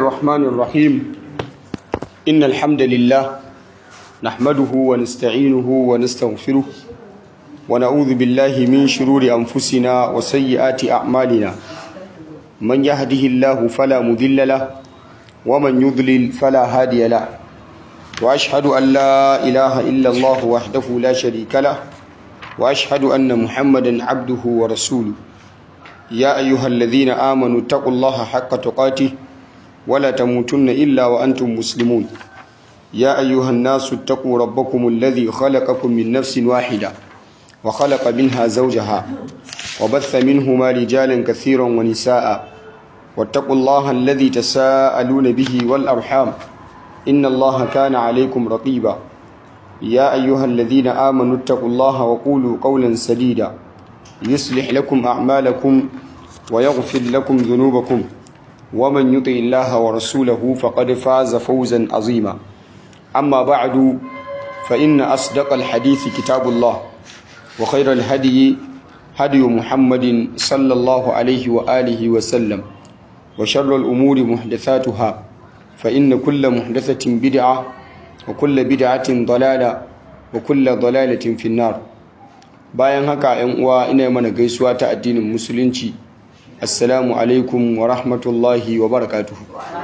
الرحمن الرحيم إن الحمد لله نحمده ونستعينه ونستغفره ونعوذ بالله من شرور أنفسنا وسيئات أعمالنا من يهده الله فلا مذل له ومن يضلل فلا هادي له وأشهد أن لا إله إلا الله وحده لا شريك له وأشهد أن محمدا عبده ورسوله يا أيها الذين آمنوا اتقوا الله حق تقاته ولا تموتن إلا وأنتم مسلمون يا أيها الناس اتقوا ربكم الذي خلقكم من نفس واحدة وخلق منها زوجها وبث منهما رجالا كثيرا ونساء واتقوا الله الذي تساءلون به والأرحام إن الله كان عليكم رقيبا يا أيها الذين آمنوا اتقوا الله وقولوا قولا سديدا يصلح لكم أعمالكم ويغفر لكم ذنوبكم ومن يطع الله ورسوله فقد فاز فوزا عظيما أما بعد فإن أصدق الحديث كتاب الله وخير الهدي هدي محمد صلى الله عليه وآله وسلم وشر الأمور محدثاتها فإن كل محدثة بدعة وكل بدعة ضلالة وكل ضلالة في النار bayan haka ‘yan uwa ina mana gaisuwa ta addinin musulunci assalamu alaikum wa rahmatullahi wa barakatuhu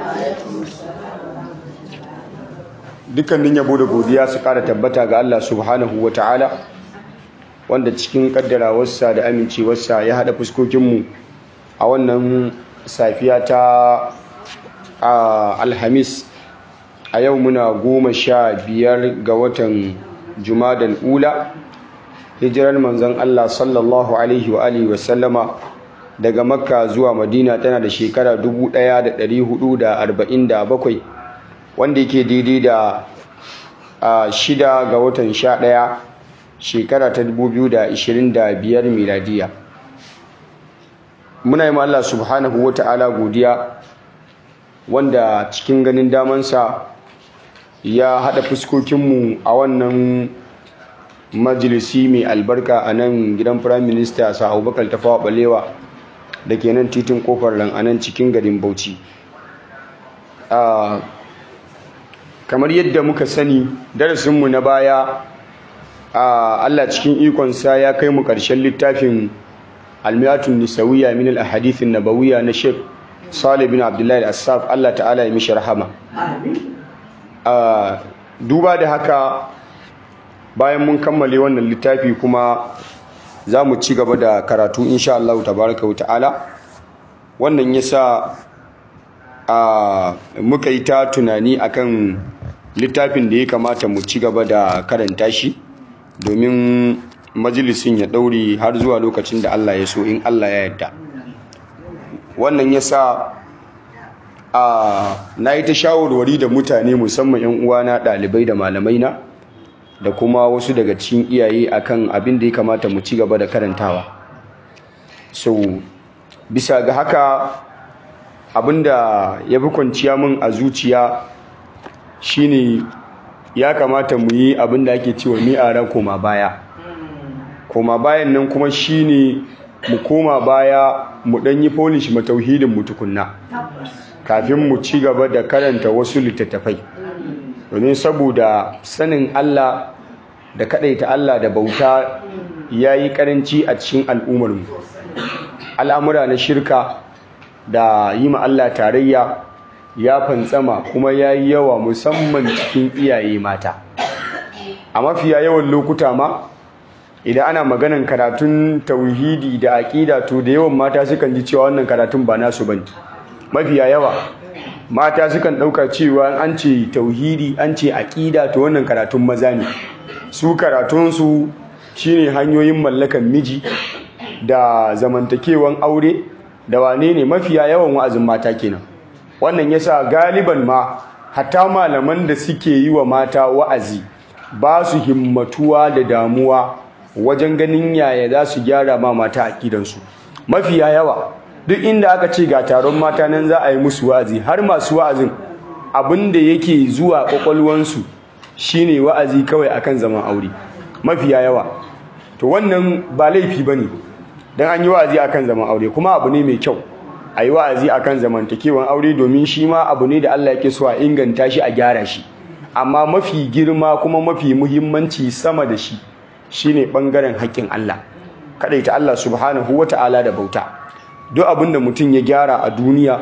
dukkanin yabo da godiya su kara tabbata ga Allah subhanahu wa ta'ala wanda cikin kaddarawarsa da amincewarsa ya haɗa fuskokinmu a wannan safiya ta alhamis a yau muna goma sha biyar ga watan jumadan ula hijirar manzon Allah sallallahu alaihi wa alihi wa sallama daga makka zuwa madina tana da shekara 1447 wanda yake daidai da shida ga watan sha ɗaya shekara ta 2025 miladiya muna yi Allah subhanahu wa ta'ala godiya wanda cikin ganin damansa ya haɗa fuskokinmu a wannan majalisi mai albarka a nan gidan firayim minista sa abubakar tafawa balewa da ke nan titin kofar ran a nan cikin garin bauchi kamar yadda muka sani darasinmu na baya allah cikin ikonsa ya kai mu ƙarshen littafin almiyatun nisawiya min al-ahadithin nabawiyya na sheikh salih bin abdullahi al-assaf allah ta'ala ya mishi rahama duba da haka bayan mun kammale wannan littafi kuma za mu ci gaba da karatu insha Allah tabaraka wa ta'ala wannan yasa a muka yi ta tunani akan littafin da ya kamata mu ci gaba da karanta shi domin majalisin ya daure har zuwa lokacin da Allah ya so in Allah ya yarda wannan yasa a na yi ta shawarwari da mutane musamman 'yan uwana ɗalibai da malamai na da kuma wasu daga cikin iyaye akan abin da ya kamata mu ci gaba da karantawa so bisa ga haka abin da ya fi kwanciya min a zuciya shine ya kamata mu yi abin da ake cewa mi'ara koma baya koma bayan nan kuma shine mu koma baya mu ɗan yi polish matauhidin mu tukunna kafin mu ci gaba da karanta wasu littattafai domin saboda sanin Allah da kadaita Allah da bauta ya yi karanci a cikin al'ummarmu al'amura na shirka da yi ma Allah tarayya ya fantsama kuma ya yi yawa musamman cikin iyaye mata a mafiya yawan lokuta ma idan ana maganan karatun tauhidi da aƙida to da yawan mata sukan ji cewa wannan karatun ba nasu bane mafiya yawa mata sukan ɗauka cewa an ce tauhidi an ce aƙida to wannan karatun maza ne su karatunsu shine hanyoyin mallakan miji da zamantakewan aure da wane ne mafiya yawan wa'azin mata kenan wannan yasa galiban ma hatta malaman da suke yi wa mata wa'azi ba su himmatuwa da damuwa wajen ganin yaya za su gyara ma mata aƙidansu mafiya yawa duk inda aka ce ga taron mata nan za a yi musu wa'azi har masu wa'azin abin da yake zuwa kwakwalwansu shine wa'azi kawai akan zaman aure mafiya yawa to wannan ba laifi bane dan an yi wa'azi akan zaman aure kuma abu ne mai kyau a yi wa'azi akan zamantakewan aure domin shi ma abu ne da Allah yake so a inganta shi a gyara shi amma mafi girma kuma mafi muhimmanci sama da shi shine bangaren haƙƙin Allah kadaita Allah subhanahu wata'ala da bauta duk abin da mutum ya gyara a duniya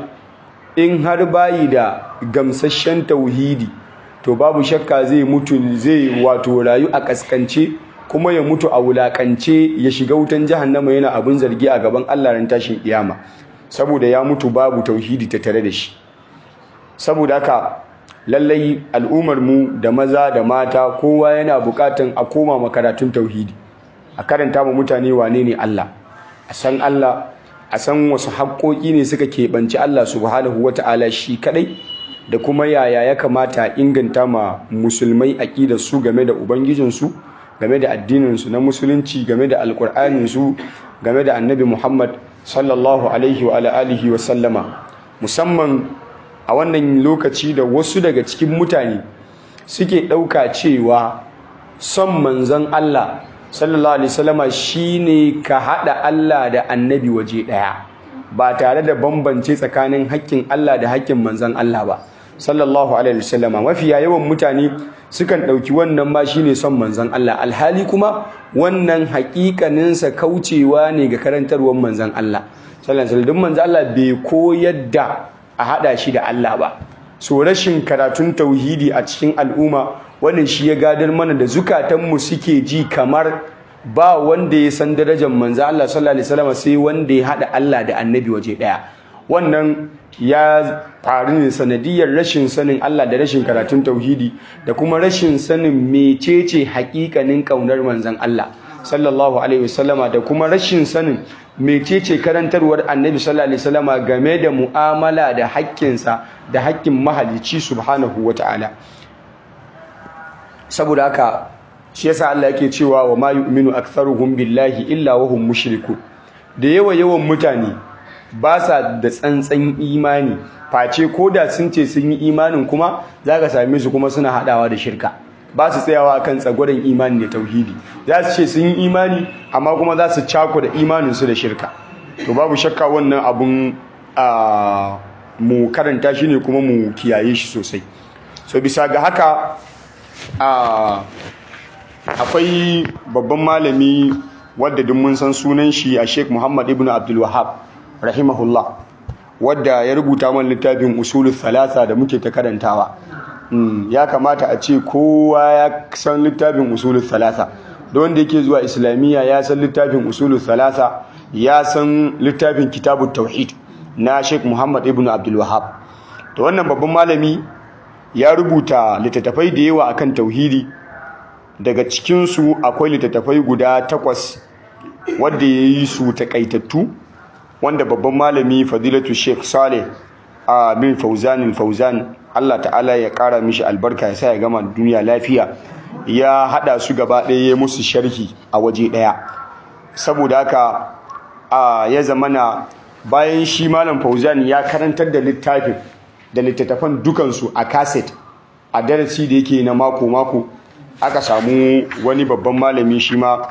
in har bayi da gamsasshen tauhidi to babu shakka zai mutu zai wato rayu a kaskance kuma ya mutu a wulakance ya shiga wutan jahannama yana abin zargi a gaban Allah ran tashin kiyama saboda ya mutu babu tauhidi ta tare da shi saboda haka lallai al'ummar mu da maza da mata kowa yana bukatan a koma makaratun tauhidi a karanta ma mutane wane ne Allah a san Allah a san wasu haƙoƙi ne suka keɓanci Allah subhanahu wata'ala shi kaɗai da kuma yaya ya kamata inganta ma musulmai aƙidar su game da ubangijinsu game da addininsu na musulunci game da alƙur'aninsu game da annabi muhammad sallallahu alaihi wa alihi wa sallama musamman a wannan lokaci da wasu daga cikin mutane suke ɗauka cewa son manzon Allah sallallahu alaihi wasallama shine ka hada Allah da annabi waje daya ba tare da bambance tsakanin haƙƙin Allah da haƙƙin manzon Allah ba sallallahu alaihi wasallama mafiya yawan mutane sukan dauki wannan ma shine son manzon Allah alhali kuma wannan haƙiƙanin sa kaucewa ne ga karantarwar manzon Allah sallallahu alaihi wasallam manzon Allah bai koyar da a hada shi da Allah ba so rashin karatun tauhidi a cikin al'umma wannan shi ya gadar mana da zukatanmu suke ji kamar ba wanda ya san darajar manzo Allah sallallahu alaihi wasallam sai wanda ya hada Allah da annabi waje daya wannan ya faru ne sanadiyar rashin sanin Allah da rashin karatun tauhidi da kuma rashin sanin mecece hakikanin kaunar manzon Allah sallallahu alaihi wasallama da kuma rashin sanin mecece karantarwar annabi sallallahu alaihi wasallama game da mu'amala da haƙƙinsa da haƙƙin mahalicci subhanahu wata'ala saboda haka shi yasa Allah yake cewa wa ma yu'minu aktharuhum billahi illa wa hum mushrikun da yawa yawan mutane ba sa da tsantsan imani face ko da sun ce sun yi imanin kuma zaka same su kuma suna hadawa da shirka ba su tsayawa kan tsagwaron imani da tauhidi za su ce sun yi imani amma kuma za su cako da imanin su da shirka to babu shakka wannan abun a mu karanta shi ne kuma mu kiyaye shi sosai so bisa ga haka akwai babban malami wadda duk mun san sunan shi a Sheikh Muhammad ibn Abdul Wahhab rahimahullah wadda ya rubuta man littafin usulul thalatha da muke ta karantawa ya kamata a ce kowa ya san littafin usulul thalatha da wanda yake zuwa islamiyya ya san littafin usulul thalatha ya san littafin kitabut tauhid na Sheikh Muhammad ibn Abdul Wahhab to wannan babban malami ya rubuta littattafai da yawa akan tauhidi daga cikinsu akwai littattafai guda takwas wadda ya yi su takaitattu wanda babban malami fadilatu sheikh saleh a bin fauzanin fauzan allah ta'ala ya kara mishi albarka ya sa ya gama duniya lafiya ya hada su gaba ɗaya ya musu sharhi a waje ɗaya saboda haka a ya zamana bayan shi malam fauzan ya karantar da littafin da littattafan dukansu a kaset a darasi da yake na mako-mako aka samu wani babban malami shi ma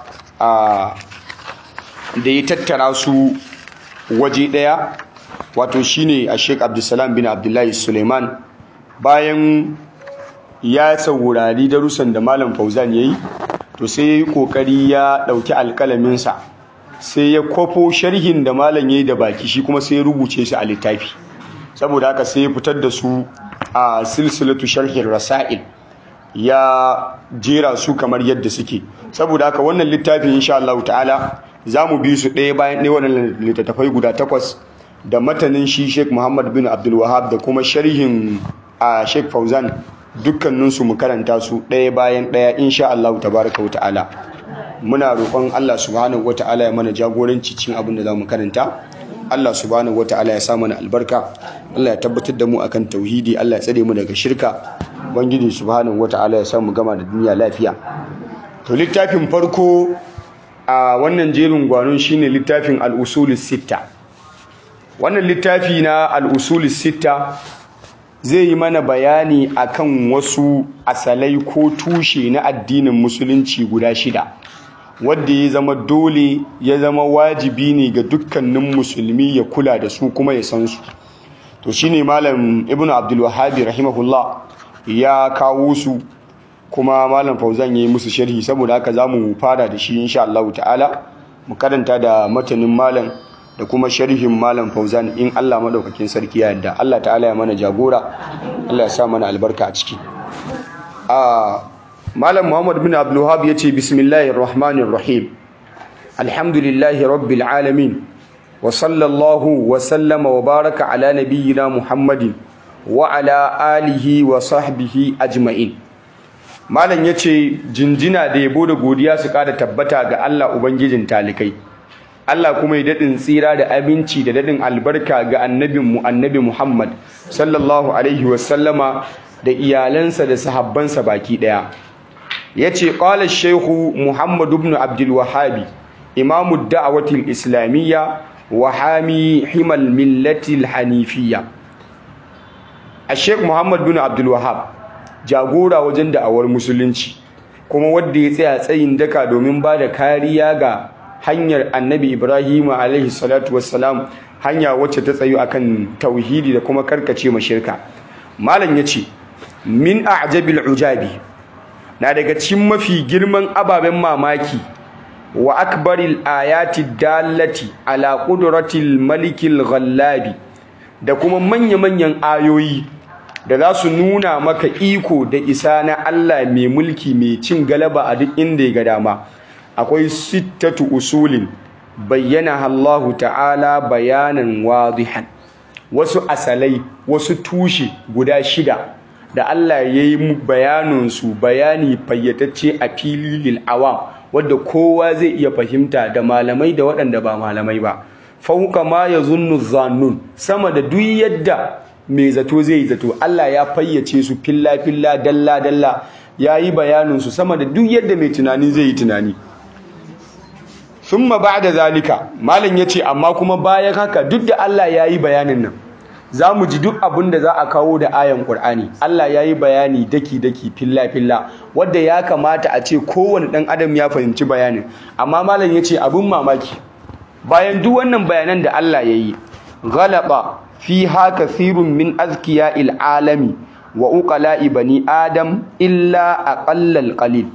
da ya tattara su waje ɗaya wato shine a sheik abdulsalam bin abdullahi suleiman bayan ya saurari darussan da malam fauzan ya yi to sai ya yi ƙoƙari ya ɗauki alƙalaminsa sai ya kwafo sharhin da malam ya yi da baki shi kuma sai ya rubuce shi a littafi saboda haka sai ya fitar da su a silsilatu sharhin rasa'il ya jera su kamar yadda suke saboda haka wannan littafin insha Allah ta'ala za mu bi su ɗaya bayan ɗaya wannan littattafai guda takwas da matanin shi Sheikh Muhammad bin Abdul Wahab da kuma sharhin a Sheikh Fauzan dukkaninsu mu karanta su ɗaya bayan ɗaya insha Allah tabaraka wa ta'ala muna roƙon Allah subhanahu wa ta'ala ya mana jagoranci cikin abin da za mu karanta Allah subhanahu wa ta'ala ya sa mana albarka Allah ya tabbatar da mu akan tauhidi Allah ya tsare mu daga shirka ubangiji subhanahu wata'ala ya samu gama da duniya lafiya to littafin farko a wannan jerin gwanon shine littafin al-usul sitta wannan littafi na al-usul sitta zai yi mana bayani akan wasu asalai ko tushe na addinin musulunci guda shida wadda ya zama dole ya zama wajibi ne ga dukkanin musulmi ya kula da su kuma ya san su to shine malam ibnu abdul wahhab rahimahullah ya kawo su kuma malam fauzan yayi musu sharhi saboda haka zamu fara da shi insha Allah ta'ala mu karanta da matanin malam da kuma sharhin malam fauzan in Allah madaukakin sarki ya yarda Allah ta'ala ya mana jagora Allah ya sa mana albarka a ciki a malam muhammad bin abdul wahhab yace bismillahir rahmanir rahim alhamdulillahi rabbil alamin wa sallallahu wa sallama wa baraka ala nabiyyina muhammadin wa ala alihi wa sahbihi ajma'in malam yace jinjina da yabo da godiya su kada tabbata ga Allah ubangijin talikai Allah kuma ya dadin tsira da abinci da dadin albarka ga annabinmu annabi Muhammad sallallahu alaihi wa sallama da iyalansa da sahabbansa baki daya yace qala ash-shaykh Muhammad ibn Abdul Wahhab imamu ad-da'wati al-islamiyya wa hami himal millati al-hanifiyya ash-shaykh Muhammad ibn Abdul Wahhab jagora wajen da'awar musulunci kuma wanda ya tsaya tsayin daka domin ba da kariya ga hanyar annabi Ibrahim alaihi salatu wassalam hanya wacce ta tsayu akan tauhidi da kuma karkace mashirka malam yace min a'jabil ujabi na daga cikin mafi girman ababen mamaki wa akbaril ayati dallati ala qudratil malikil ghallabi da kuma manya-manyan ayoyi da za su nuna maka iko da isa na Allah mai mulki mai cin galaba a duk inda ya ga dama akwai sittatu usulin bayyana Allah ta'ala bayanan wadihan wasu asalai wasu tushe guda shida da Allah ya yi bayaninsu bayani fayyatacce a fili lil awam wadda kowa zai iya fahimta da malamai da waɗanda ba malamai ba fauka ma ya zunnu zannun sama da duk yadda mai zato zai zato Allah ya fayyace su filla filla dalla dalla ya yi bayaninsu sama da duk yadda mai tunani zai yi tunani summa ba'da zalika malam yace amma kuma bayan haka duk da Allah ya yi bayanin nan za mu ji duk abin da za a kawo da ayan Qur'ani Allah ya yi bayani daki daki filla filla wanda ya kamata a ce kowane ɗan adam ya fahimci bayanin amma malam yace abin mamaki bayan duk wannan bayanan da Allah ya yi ghalaba fiha kathirun min azkiya'il alami wa uqala'i bani adam illa aqallal qalil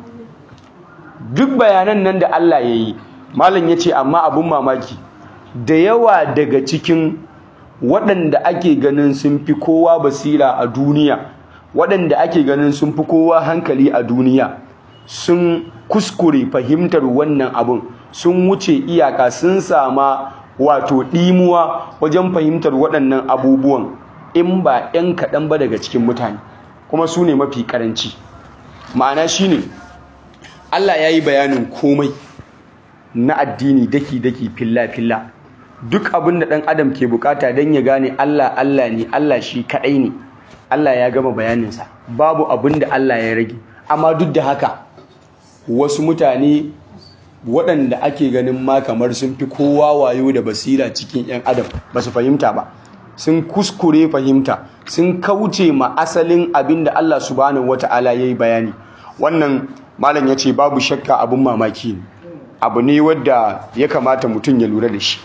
duk bayanan nan da Allah ya yi malam yace amma abin mamaki da yawa daga cikin waɗanda ake ganin sun fi kowa basira a duniya waɗanda ake ganin sun fi kowa hankali a duniya sun kuskure fahimtar wannan abun sun wuce iyaka sun sama wato ɗimuwa wajen fahimtar waɗannan abubuwan in ba 'yan kaɗan ba daga cikin mutane kuma su ne mafi ƙaranci ma'ana shi ne allah ya yi bayanin komai na addini daki-daki filla-filla duk abin da ɗan adam ke bukata don ya gane Allah Allah ne Allah shi kaɗai ne Allah ya gama bayaninsa babu abin da Allah ya rage amma duk da haka wasu mutane waɗanda ake ganin ma kamar sun fi kowa wayo da basira cikin 'yan adam ba su fahimta ba sun kuskure fahimta sun kauce ma asalin abin da Allah subhanahu wata'ala ya yi bayani wannan malam ya ce babu shakka abin mamaki ne abu ne wadda ya kamata mutum ya lura da shi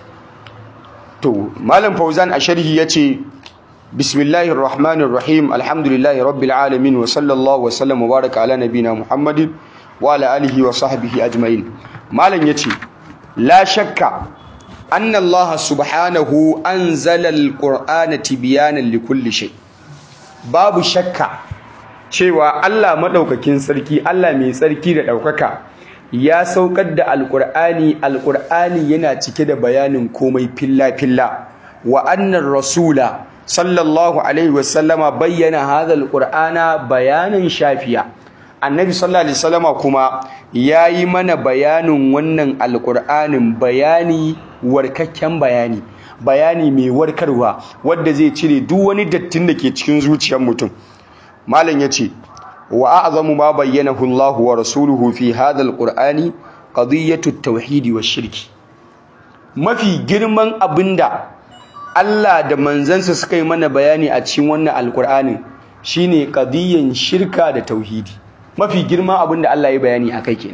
to malam fauzan a sharhi yace bismillahir rahmanir rahim alhamdulillahi rabbil alamin wa sallallahu wa sallam wa baraka ala nabina muhammadin wa ala alihi wa sahbihi ajma'in malam yace la shakka anna allah subhanahu anzala alqur'ana tibyanan likulli shay babu shakka cewa Allah madaukakin sarki Allah mai tsarki da daukaka ya saukar da alƙur'ani alƙur'ani yana cike da bayanin komai filla-filla wa annar rasula sallallahu alaihi wasallama bayyana hadha alqur'ana bayanin shafiya annabi sallallahu alaihi wasallama kuma yayi mana bayanin wannan alqur'anin bayani warkakken bayani bayani mai warkarwa wanda zai cire duk wani dattin da ke cikin zuciyar mutum malam yace wa a'zamu ma bayyanahu Allah wa rasuluhu fi hadha alqur'ani qadiyatu at-tauhid wa shirki mafi girman abinda Allah da manzansa suka yi mana bayani a cikin wannan alqur'anin shine qadiyan shirka da tauhidi mafi girman abinda Allah ya bayani akai kenan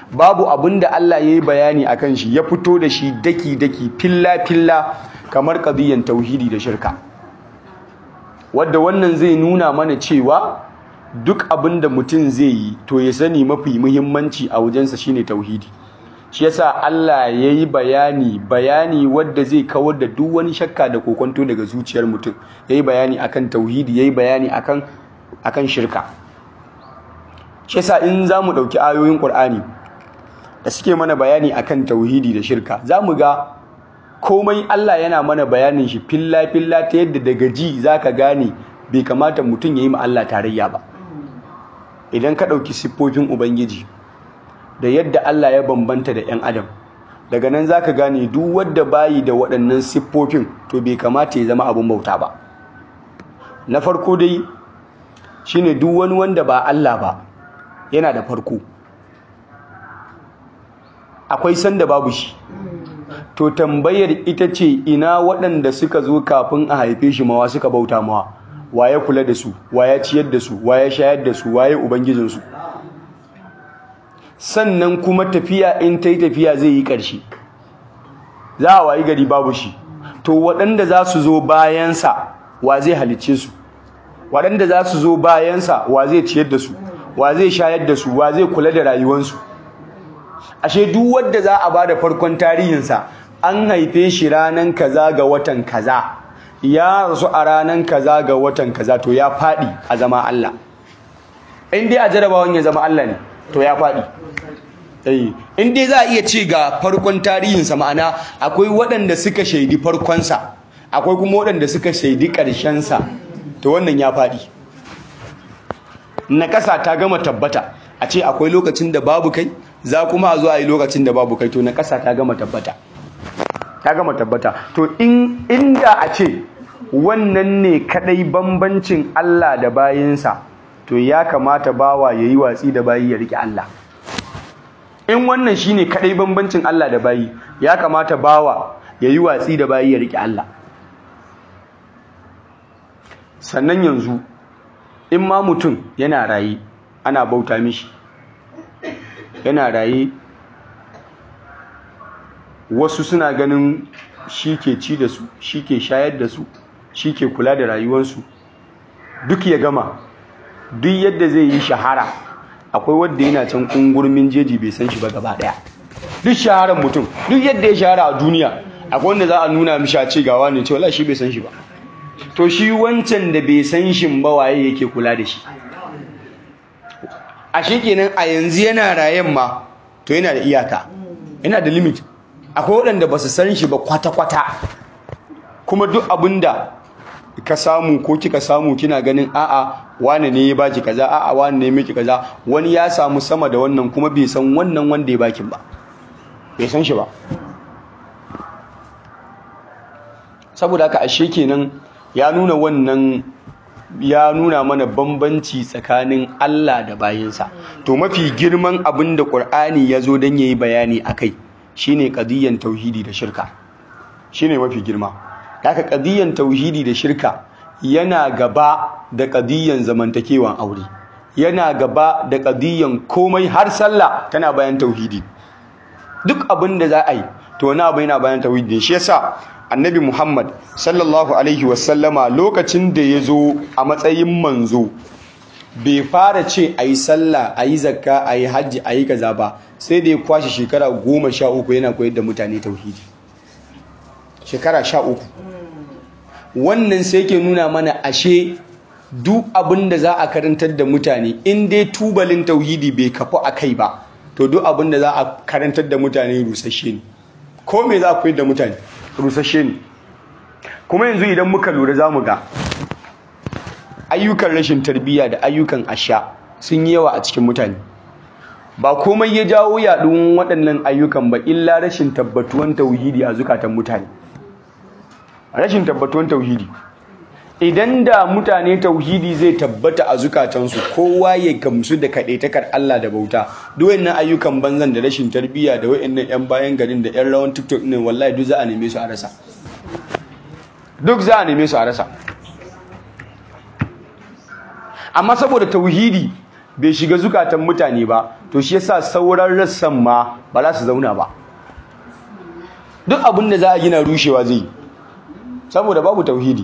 babu abin da Allah ya yi bayani a kan shi ya fito da shi daki-daki filla-filla kamar ƙadiyyar tauhidi da shirka wadda wannan zai nuna mana cewa duk abin da mutum zai yi to ya sani mafi muhimmanci a wajensa shine tauhidi shi yasa Allah ya yi bayani bayani wadda zai kawar da duk wani shakka da kokonto daga zuciyar mutum ya yi bayani akan tauhidi ya yi bayani akan akan shirka shi yasa in za mu ɗauki ayoyin ƙur'ani da suke mana bayani akan tauhidi da shirka za mu ga komai Allah yana mana bayanin shi filla-filla ta yadda daga ji za ka gane bai kamata mutum ya yi ma Allah tarayya ba idan ka ɗauki siffofin ubangiji da yadda Allah ya bambanta da 'yan adam daga nan za ka gane duk wadda bayi da waɗannan siffofin to bai kamata ya zama abin bauta ba na farko dai shine duk wani wanda ba Allah ba yana da farko akwai sanda babu shi to tambayar ita ce ina waɗanda suka zo kafin a haife shi mawa suka bauta mawa waye kula da su waye ciyar da su waye shayar da su waye ubangijinsu sannan kuma tafiya in ta yi tafiya zai yi ƙarshe za a wayi gari babu shi to waɗanda za su zo bayansa wa zai halicce su waɗanda za su zo bayansa wa zai ciyar da su wa zai shayar da su wa zai kula da rayuwansu ashe duk wanda za a bada farkon tarihinsa an haife shi ranan kaza ga watan kaza ya rasu a ranan kaza ga watan kaza to ya faɗi a zama Allah in dai a jarabawan ya zama Allah ne to ya faɗi in dai za a iya ce ga farkon tarihinsa ma'ana akwai waɗanda suka shaidi farkonsa akwai kuma waɗanda suka shaidi ƙarshensa to wannan ya faɗi na ƙasa ta gama tabbata a ce akwai lokacin da babu kai za kuma a zo a yi lokacin da babu kai to na ƙasa ta gama tabbata ta gama tabbata to in inda a ce wannan ne kadai bambancin Allah da bayinsa to ya kamata bawa yayi watsi da bayi ya rike Allah in wannan shine kadai bambancin Allah da bayi ya kamata bawa yayi watsi da bayi ya rike Allah sannan yanzu in ma mutum yana raye ana bauta mishi yana raye wasu suna ganin shi ke ci da su shi ke shayar da su shi ke kula da rayuwarsu duk ya gama duk yadda zai yi shahara akwai wadda yana can kungurmin jeji bai san shi ba gaba daya duk shaharar mutum duk yadda ya shahara a duniya akwai wanda za a nuna mishi a ce gawa ne cewa shi bai san shi ba to shi wancan da bai san shi ba waye yake kula da shi a shi kenan a yanzu yana rayen ma to yana da iyaka yana da limit akwai waɗanda ba su san shi ba kwata-kwata kuma duk abinda ka samu ko kika samu kina ganin a'a wane ne ya baki kaza a'a wane ne miki kaza wani ya samu sama da wannan kuma bai san wannan wanda ya baki ba bai san shi ba saboda haka ashe kenan ya nuna wannan ya nuna mana bambanci tsakanin Allah da bayinsa to mafi girman abin da Qur'ani ya zo don yayi bayani akai shine qadiyan tauhidi da shirka shine mafi girma haka qadiyan tauhidi da shirka yana gaba da qadiyan zamantakewan aure yana gaba da qadiyan komai har sallah tana bayan tauhidi duk abin da za a yi to na abu yana bayan tauhidi shi yasa annabi Muhammad sallallahu alaihi wasallama lokacin da ya zo a matsayin manzo bai fara ce a yi sallah a yi zakka a yi hajji a yi kaza ba sai da ya kwashe shekara goma sha uku yana koyar da mutane tauhidi shekara sha uku wannan sai ke nuna mana ashe duk abin da za a karantar da mutane in dai tubalin tauhidi bai kafu a kai ba to duk abin da za a karantar da mutane rusasshe ne ko me za a koyar da mutane rusashe ne kuma yanzu idan muka lura za mu ga ayyukan rashin tarbiyya da ayyukan asha sun yi yawa a cikin mutane ba komai ya jawo yaɗuwan waɗannan ayyukan ba illa rashin tabbatuwan tauhidi a zukatan mutane rashin tabbatuwan tauhidi idan da mutane tauhidi zai tabbata a zukatansu kowa ya gamsu da kaɗaitakar Allah da bauta duk wannan ayyukan banzan da rashin tarbiyya da wayannan yan bayan garin da yan rawan TikTok ne wallahi duk za a neme su a rasa duk za a neme su a rasa amma saboda tauhidi bai shiga zukatan mutane ba to shi yasa sauran rassan ma ba za su zauna ba duk abin da za a gina rushewa zai saboda babu tauhidi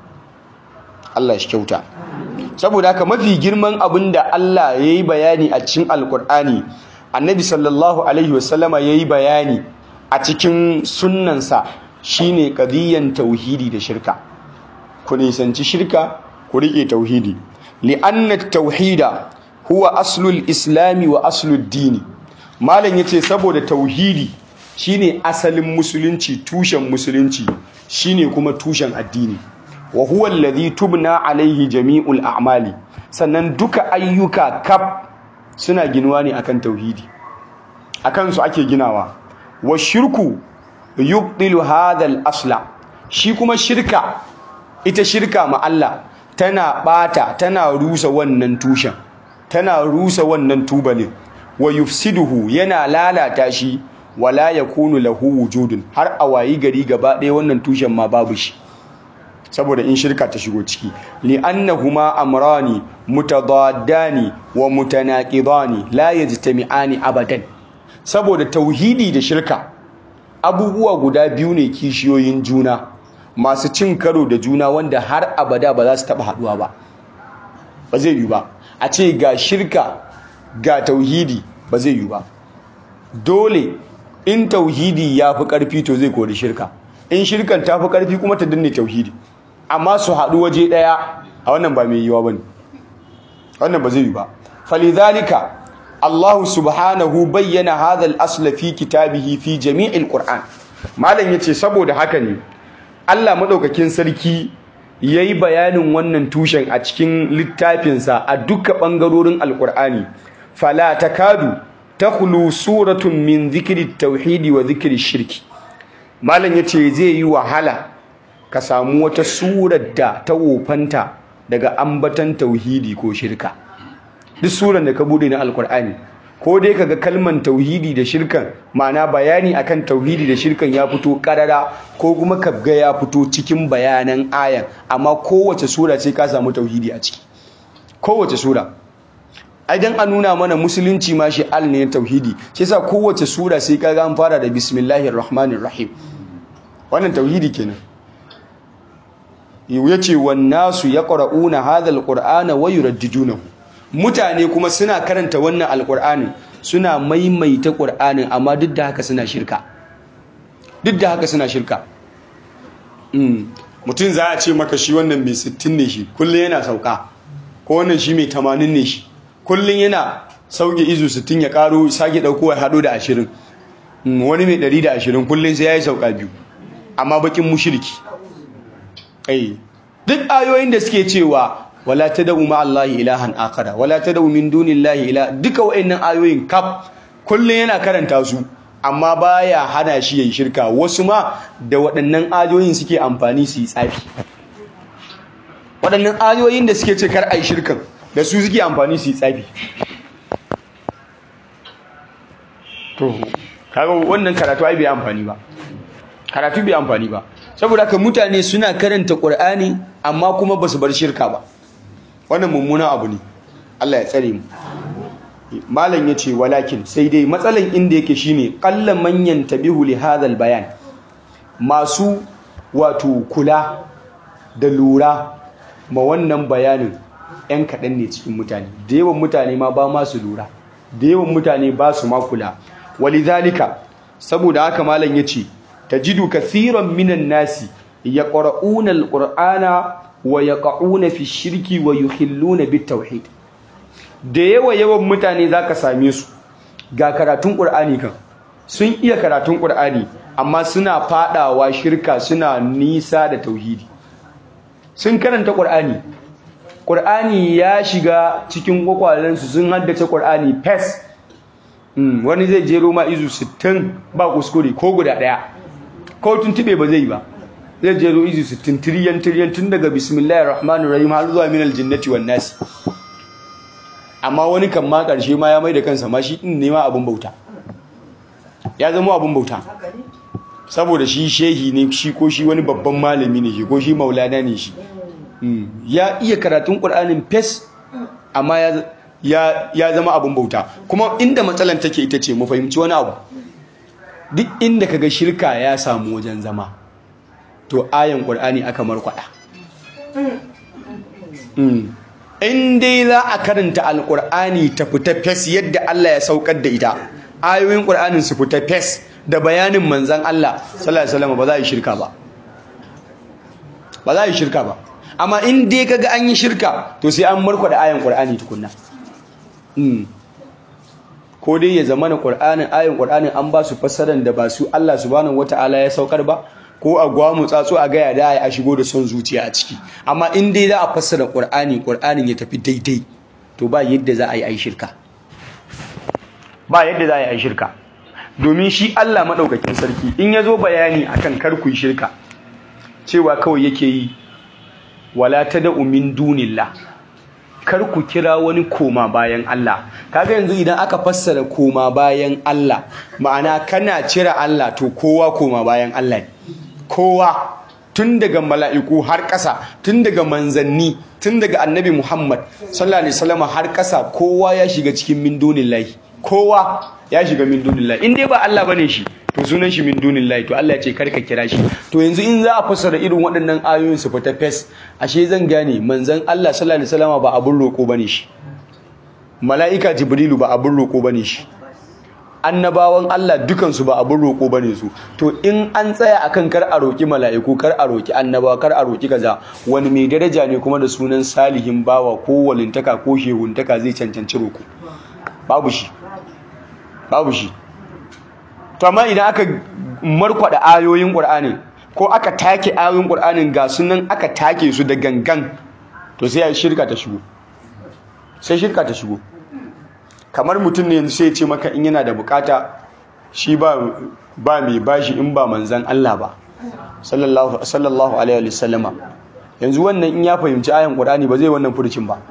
Allah shi kyauta saboda haka mafi girman abin da Allah ya yi bayani a cikin alkur'ani annabi sallallahu alaihi wasallama ya yi bayani a cikin sunnansa shine qadiyan tauhidi da shirka ku nisanci shirka ku rike tauhidi li'anna tauhida huwa aslul islami wa aslud dini malam yace saboda tauhidi shine asalin musulunci tushen musulunci shine kuma tushen addini wa huwa alladhi tubna alaihi jami'ul a'mali sannan duka ayyuka kaf suna ginuwa ne akan tauhidi akan su ake ginawa wa shirku yubdilu hadha al-asla shi kuma shirka ita shirka ma Allah tana bata tana rusa wannan tushen tana rusa wannan tubalin wa yufsiduhu yana lalata shi wala yakunu lahu wujudun har a wayi gari gaba ɗaya wannan tushen ma babu shi saboda in shirka ta shigo ciki li'annahuma amrani mutadaddani wa mutanaqidani la yajtami'ani abadan saboda tauhidi da shirka abubuwa guda biyu ne kishiyoyin juna masu cin karo da juna wanda har abada ba za su taba haduwa ba ba zai yi ba a ce ga shirka ga tauhidi ba zai yi ba dole in tauhidi ya fi ƙarfi to zai kori shirka in shirkan ta fi ƙarfi kuma ta danne tauhidi amma su haɗu waje ɗaya a wannan ba mai yiwa ba ne wannan ba zai yi ba falidhalika Allah subhanahu bayyana hadha al-asla fi kitabihi fi jami'il qur'an malam yace saboda haka ne Allah madaukakin sarki yayi bayanin wannan tushen a cikin littafinsa a duka bangarorin alqur'ani fala takadu takhlu suratun min dhikri tauhidi wa dhikri shirki malam yace zai yi wahala ka samu wata surar da ta wofanta daga ambatan tauhidi ko shirka duk surar da ka bude na alkur'ani ko dai kaga kalman tauhidi da shirkan ma'ana bayani akan tauhidi da shirkan ya fito karara ko kuma ka ga ya fito cikin bayanan ayan amma kowace sura sai ka samu tauhidi a ciki kowace sura idan an nuna mana musulunci ma shi al ne tauhidi shi yasa kowace sura sai ka ga an fara da bismillahir rahmanir rahim wannan tauhidi kenan yace wan nasu yaqra'una hadha alqur'ana wa yuraddidunahu mutane kuma suna karanta wannan alqur'anin suna maimaita qur'anin amma duk da haka suna shirka duk da haka suna shirka mutum za a ce maka shi wannan mai 60 ne shi kullum yana sauka ko wannan shi mai 80 ne shi kullum yana sauke izu 60 ya karo sake dauko ya hado da 20 wani mai 120 kullum sai yayi sauka biyu amma bakin mushriki ai duk ayoyin da suke cewa wala tad'u ma Allahi ilahan akhara wala tad'u min dunillahi ila duka wayannan ayoyin kaf kullun yana karanta su amma baya hana shi yayin shirka wasu ma da waɗannan ayoyin suke amfani su yi tsafi waɗannan ayoyin da suke ce kar ai shirkan da su suke amfani su yi tsafi to kaga wannan karatu ai bai amfani ba karatu bai amfani ba saboda haka mutane suna karanta Qur'ani amma kuma basu bar shirka ba wannan mummunan abu ne Allah ya tsare mu malam yace walakin sai dai matsalan inda yake shine qallan manyan tabihu li hadal bayan masu wato kula da lura ma wannan bayanin yan kaɗan ne cikin mutane da yawan mutane ma ba masu lura da yawan mutane ba su ma kula walidhalika saboda haka malam yace tajidu kathiran minan nasi yaqra'una alqur'ana wa yaqa'una fi shirki wa yukhilluna bitawhid da yawa yawan mutane zaka same su ga karatun qur'ani kan sun iya karatun qur'ani amma suna fadawa shirka suna nisa da tauhidi sun karanta qur'ani qur'ani ya shiga cikin kwakwalensu sun haddace qur'ani fes wani zai jero ma izu 60 ba kuskure ko guda daya ko tuntube ba zai ba zai jero izu 60 tiriyan tiriyan tun daga bismillahir rahmanir rahim har zuwa minal jinnati wan nas amma wani kan ma karshe ma ya mai da kansa ma shi din ne ma abun bauta ya zama abun bauta saboda shi shehi ne shi ko shi wani babban malami ne shi ko shi maulana ne shi ya iya karatun qur'anin fes amma ya ya zama abin bauta kuma inda matsalan take ita ce mu fahimci wani abu duk inda kaga shirka ya samu wajen zama to ayan qur'ani aka markwada in dai za a karanta alqur'ani ta fita fes yadda Allah ya saukar da ita ayoyin qur'anin su fita fes da bayanin manzon Allah sallallahu alaihi wasallam ba za a yi shirka ba ba za a yi shirka ba amma in dai kaga an yi shirka to sai an markwada ayan qur'ani tukunna ko dai ya zama na qur'anin ayan qur'anin an ba su fassarar da ba su Allah subhanahu wataala ya saukar ba ko a gwamu tsatso a gaya da a shigo da son zuciya a ciki amma in dai za a fassara qur'ani qur'anin ya tafi daidai to ba yadda za a yi ai shirka ba yadda za a yi ai shirka domin shi Allah madaukakin sarki in ya zo bayani akan kar ku yi shirka cewa kawai yake yi wala tad'u min dunillah kar ku kira wani koma bayan Allah kaga yanzu idan aka fassara koma bayan Allah ma'ana kana cira Allah to kowa koma bayan Allah ne kowa tun daga mala'iku har ƙasa tun daga manzanni tun daga annabi Muhammad sallallahu alaihi wasallam har ƙasa kowa ya shiga cikin min dunillahi kowa ya shiga min dunillahi in dai ba Allah bane shi to sunan shi min dunillahi to Allah ya ce karka kira shi to yanzu in za a fassara irin waɗannan ayoyin su fita fes ashe zan gane manzon Allah sallallahu alaihi wasallam ba abun roko bane shi mala'ika jibrilu ba abun roko bane shi annabawan Allah dukansu ba abin roƙo bane su to in an tsaya akan kar a roƙi mala'iku kar a roƙi annabawa kar a roƙi kaza wani mai daraja ne kuma da sunan salihin bawa ko walintaka ko shehuntaka zai cancanci roƙo babu shi babu shi to amma idan aka markwada ayoyin Qur'ani ko aka take ayoyin Qur'anin ga sunan aka take su da gangan to sai shirka ta shigo sai shirka ta shigo kamar mutum ne sai ce maka in yana da bukata shi ba ba mai bashi in ba manzan Allah ba sallallahu sallallahu alaihi wa sallama yanzu wannan in ya fahimci ayan Qur'ani ba zai wannan furucin ba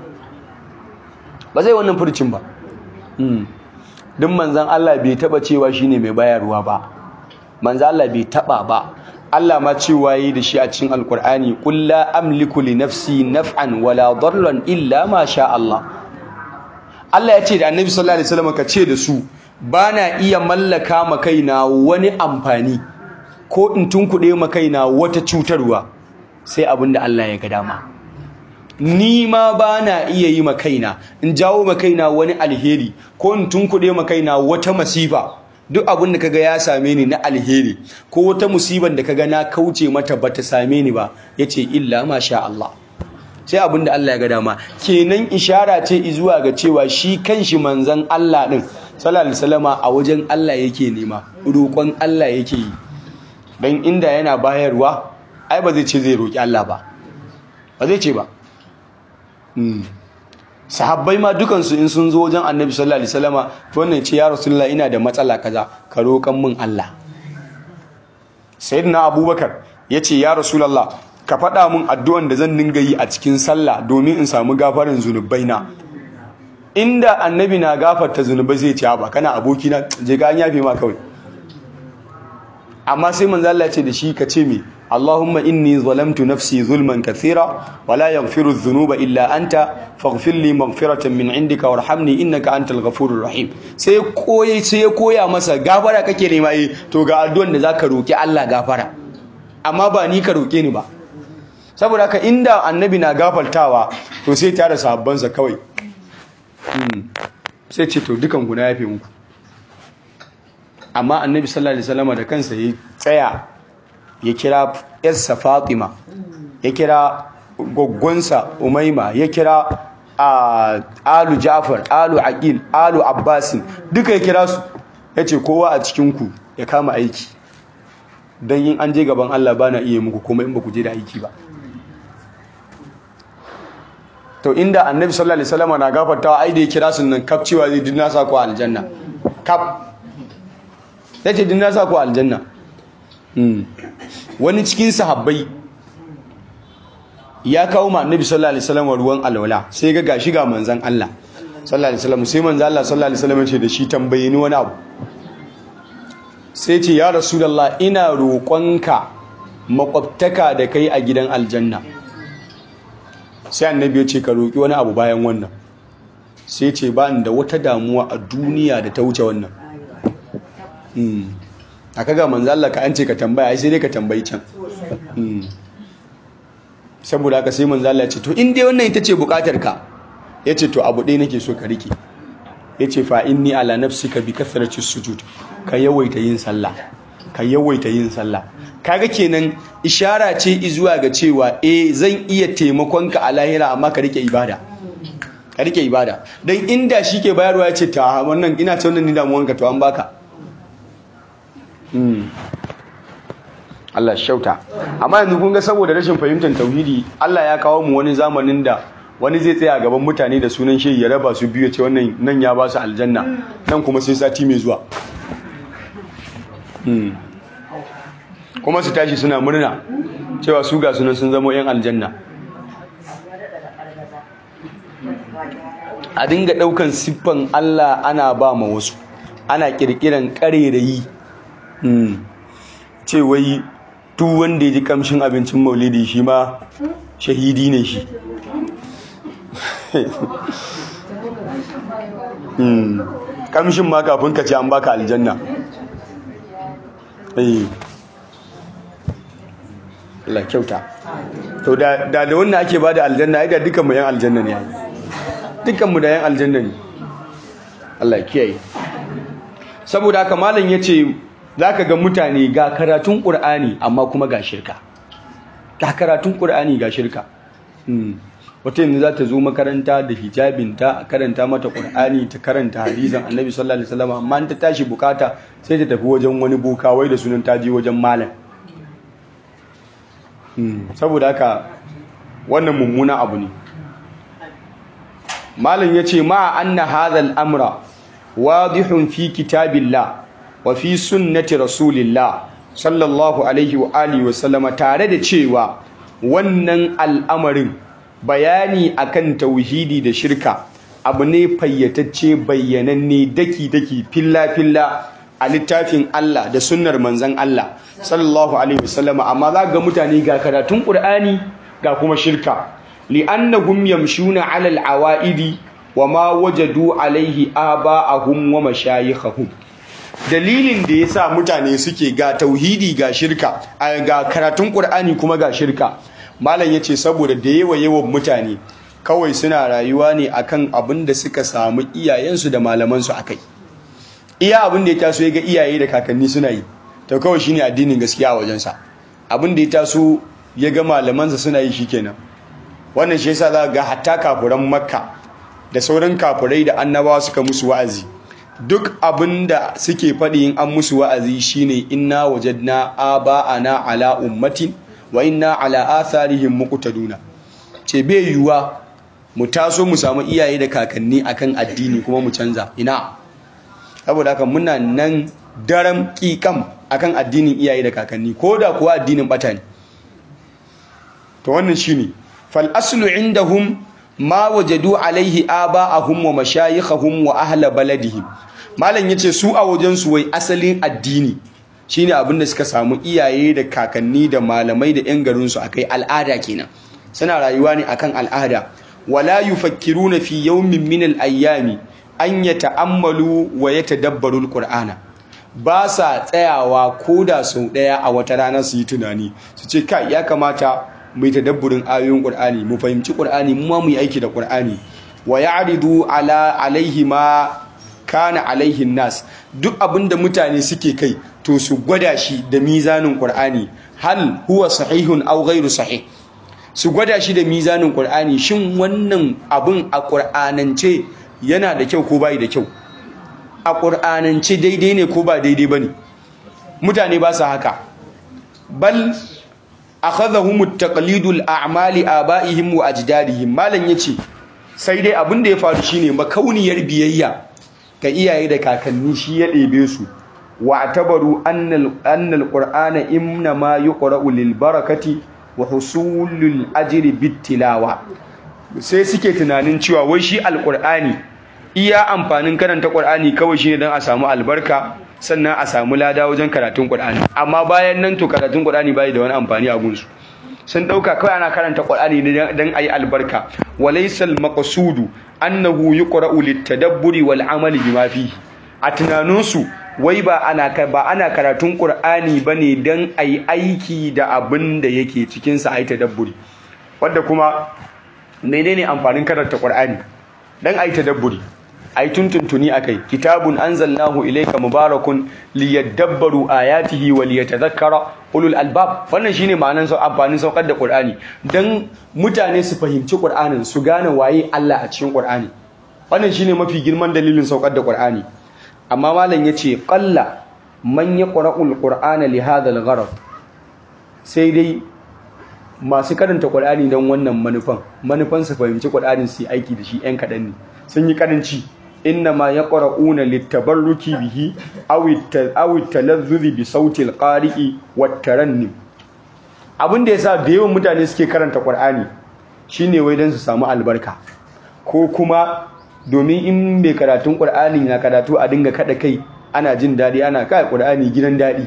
ba zai wannan furucin ba duk manzan Allah bai taba cewa shine mai bayarwa ba manzan Allah bai taba ba Allah ma cewa yi da shi a cikin alkur'ani qul la amliku li nafsi naf'an wala darran illa ma sha Allah Allah ya ce da Annabi sallallahu alaihi wasallam ka ce da su bana iya mallaka ma kaina wani amfani ko in tunkuɗe ma kaina wata cutarwa sai abinda Allah ya ga dama ni ma bana iya yi ma kaina in jawo ma kaina wani alheri ko in tunkuɗe ma kaina wata masifa duk abin da kaga ya same ni na alheri ko wata musiban da kaga na kauce mata bata same ni ba yace illa ma sha Allah sai abin da Allah ya ga dama kenan ishara ce zuwa ga cewa shi kanshi manzon Allah din sallallahu alaihi wasallama a wajen Allah yake nema roƙon Allah yake yi dan inda yana bayarwa ai ba zai ce zai roƙi Allah ba ba zai ce ba sahabbai ma dukansu in sun zo wajen annabi sallallahu alaihi wasallama to wannan ce ya rasulullah ina da matsala kaza ka roƙan min Allah sayyidina abubakar yace ya rasulullah ka faɗa min addu'an da zan dinga yi a cikin sallah domin in samu gafarin zunubaina inda annabi na gafarta zunubai zai ce ba kana aboki na je ga an yafe ma kawai amma sai manzo Allah ya ce da shi ka ce me Allahumma inni zalamtu nafsi zulman kathira wa la yaghfiru dhunuba illa anta faghfir li maghfiratan min indika warhamni innaka antal ghafurur rahim sai koyi sai ya koya masa gafara kake nema eh to ga addu'an da zaka roki Allah gafara amma ba ni ka roke ni ba saboda haka inda annabi na gafartawa to sai tare sahabbansa kawai sai ce to dukan ku na yafe muku amma annabi sallallahu alaihi wasallam da kansa ya tsaya ya kira yarsa Fatima ya kira goggonsa Umaima ya kira Alu Ja'far Alu Aqil Alu Abbasin duka ya kira su yace kowa a cikin ku ya kama aiki dan yin an je gaban Allah bana iya muku kuma in ba ku je da aiki ba to inda annabi sallallahu alaihi wasallam na gafartawa ai da ya kira sun nan kaf cewa zai dinna sa ku aljanna kaf yace dinna sa ku aljanna wani cikin sahabbai ya kawo ma annabi sallallahu alaihi wasallam ruwan alwala sai ga gashi ga manzon Allah sallallahu alaihi wasallam sai manzon Allah sallallahu alaihi wasallam ce da shi tambaye ni wani abu sai ce ya rasulullah ina roƙonka makwabtaka da kai a gidan aljanna sai annabi ya ce ka roƙi wani abu bayan wannan sai ce ba da wata damuwa a duniya da ta wuce wannan a kaga manzo Allah ka an ce ka tambaya ai sai dai ka tambayi can saboda haka sai manzo Allah ya ce to in dai wannan ita ce bukatar ka yace to abu ɗaya nake so ka rike yace fa inni ala nafsika bi kathrati sujud ka yawaita yin sallah ka yawaita yin sallah kaga kenan ishara ce zuwa ga cewa eh zan iya taimakon ka a lahira amma ka rike ibada ka rike ibada dan inda shi ke bayarwa yace ta wannan ina ta wannan ni damuwanka to an baka Allah shauta amma yanzu kun ga saboda rashin fahimtar tauhidi Allah ya kawo mu wani zamanin da wani zai tsaya gaban mutane da sunan shehi ya raba su biyu ce wannan nan ya ba su aljanna nan kuma sai sati mai zuwa kuma su tashi suna murna cewa su ga sunan sun zama yan aljanna a dinga daukan siffan Allah ana ba ma wasu ana kirkiran karerayi ce wai duk wanda ya ji kamshin abincin maulidi shi ma shahidi ne shi kamshin ma kafin ka ce an baka aljanna Allah kyauta to da da wannan ake bada aljanna ai da dukan mu yan aljanna ne dukan mu da yan aljanna ne Allah kiyaye saboda haka malam yace zaka ga mutane ga karatun Qur'ani amma kuma ga shirka ga karatun Qur'ani ga shirka wata yanzu za ta zo makaranta da hijabinta a karanta mata ƙur'ani ta karanta hadisan annabi sallallahu alaihi wasallam amma ta tashi bukata sai ta tafi wajen wani boka wai da sunan ta je wajen malam saboda haka wannan mummuna abu ne malam ya ce ma anna hadha al-amra wadihun fi kitabillah wa fi sunnati rasulillah sallallahu alaihi wa alihi wa sallama tare da cewa wannan al'amarin bayani akan tauhidi da shirka abu ne fayyatacce bayyananne daki-daki filla-filla a littafin Allah da sunnar manzan Allah sallallahu alaihi wasallama amma za ga mutane ga karatun Qur'ani ga kuma shirka li'annahum yamshuna 'ala al-awa'idi wa ma wajadu alaihi aba'ahum wa mashayikhahum dalilin da yasa mutane suke ga tauhidi ga shirka ga karatun Qur'ani kuma ga shirka malam ya ce saboda da yawa yawan mutane kawai suna rayuwa ne akan abin da suka samu iyayensu da malamansu a kai iya abin da ya taso ya ga iyaye da kakanni suna yi to kawai shine addinin gaskiya a wajensa abin da ya taso ya ga malamansa suna yi shikenan wannan shi yasa za ga hatta kafuran makka da sauran kafurai da annabawa suka musu wa'azi duk abin da suke faɗi in an musu wa'azi shine inna wajadna aba'ana ala ummatin wa inna ala atharihim muqtaduna ce bai yiwuwa mu taso mu samu iyaye da kakanni akan addini kuma mu canza ina saboda haka muna nan daram kikam akan addinin iyaye da kakanni ko da kuwa addinin bata ne to wannan shine fal aslu indahum ma wajadu alaihi aba'ahum wa mashayikhahum wa ahla baladihim malam yace su a wajen su wai asalin addini shine abin da suka samu iyaye da kakanni da malamai da yan garin su akai al'ada kenan suna rayuwa ne akan al'ada wala yufakkiruna fi yawmin min al-ayyami an yata'ammalu wa yatadabbaru al-qur'ana ba sa tsayawa koda sau daya a wata rana su yi tunani su ce kai ya kamata mu yi tadabburin ayoyin qur'ani mu fahimci qur'ani mu ma mu yi aiki da qur'ani wa ya'ridu ala alaihi ma kana alaihin nas duk abinda mutane suke kai to su gwada shi da mizanin qur'ani hal huwa sahihun aw ghairu sahih su gwada shi da mizanin qur'ani shin wannan abin a qur'anance yana da kyau ko bai da kyau a qur'anance daidai ne ko ba daidai bane mutane ba su haka bal akhadhahum at-taqlidul a'mali aba'ihim wa ajdadihim malan yace sai dai abin da ya faru shine makauniyar biyayya ga iyaye da kakanni shi ya ɗebe su wa tabaru annal annal qur'ana imna ma yuqra'u lil barakati wa husulul ajri bit tilawa sai suke tunanin cewa wai shi alqur'ani iya amfanin karanta qur'ani kawai shine dan a samu albarka sannan a samu lada wajen karatun qur'ani amma bayan nan to karatun qur'ani bai da wani amfani a gunsu sun dauka kawai ana karanta qur'ani ne dan ayi albarka walaysal maqsudu annahu yuqra'u litadabburi wal amali bima fihi a tunaninsu wai ba ana ba ana karatun qur'ani bane dan ayi aiki da abin da yake cikin sa ayi tadabburi wanda kuma menene amfanin karanta qur'ani dan ayi tadabburi ai tuntuntuni akai kitabun anzalnahu ilayka mubarakun liyadabbaru ayatihi wa liyatadhakkara ulul albab wannan shine ma'anar sau amfanin saukar da qur'ani dan mutane su fahimci qur'anin su gane waye Allah a cikin qur'ani wannan shine mafi girman dalilin saukar da qur'ani amma malam yace qalla man yaqra'ul qur'ana li hadha al sai dai masu karanta qur'ani dan wannan manufan manufan su fahimci qur'anin su aiki da shi yan kadan ne sun yi karanci innama yaqra'una litabarruki bihi aw aw talazzuzi bi sautil qari'i wat tarannim abin da yasa da yawan mutane suke karanta Qur'ani shine wai dan su samu albarka ko kuma domin in mai karatun Qur'ani na karatu a dinga kada kai ana jin dadi ana kai Qur'ani gidan dadi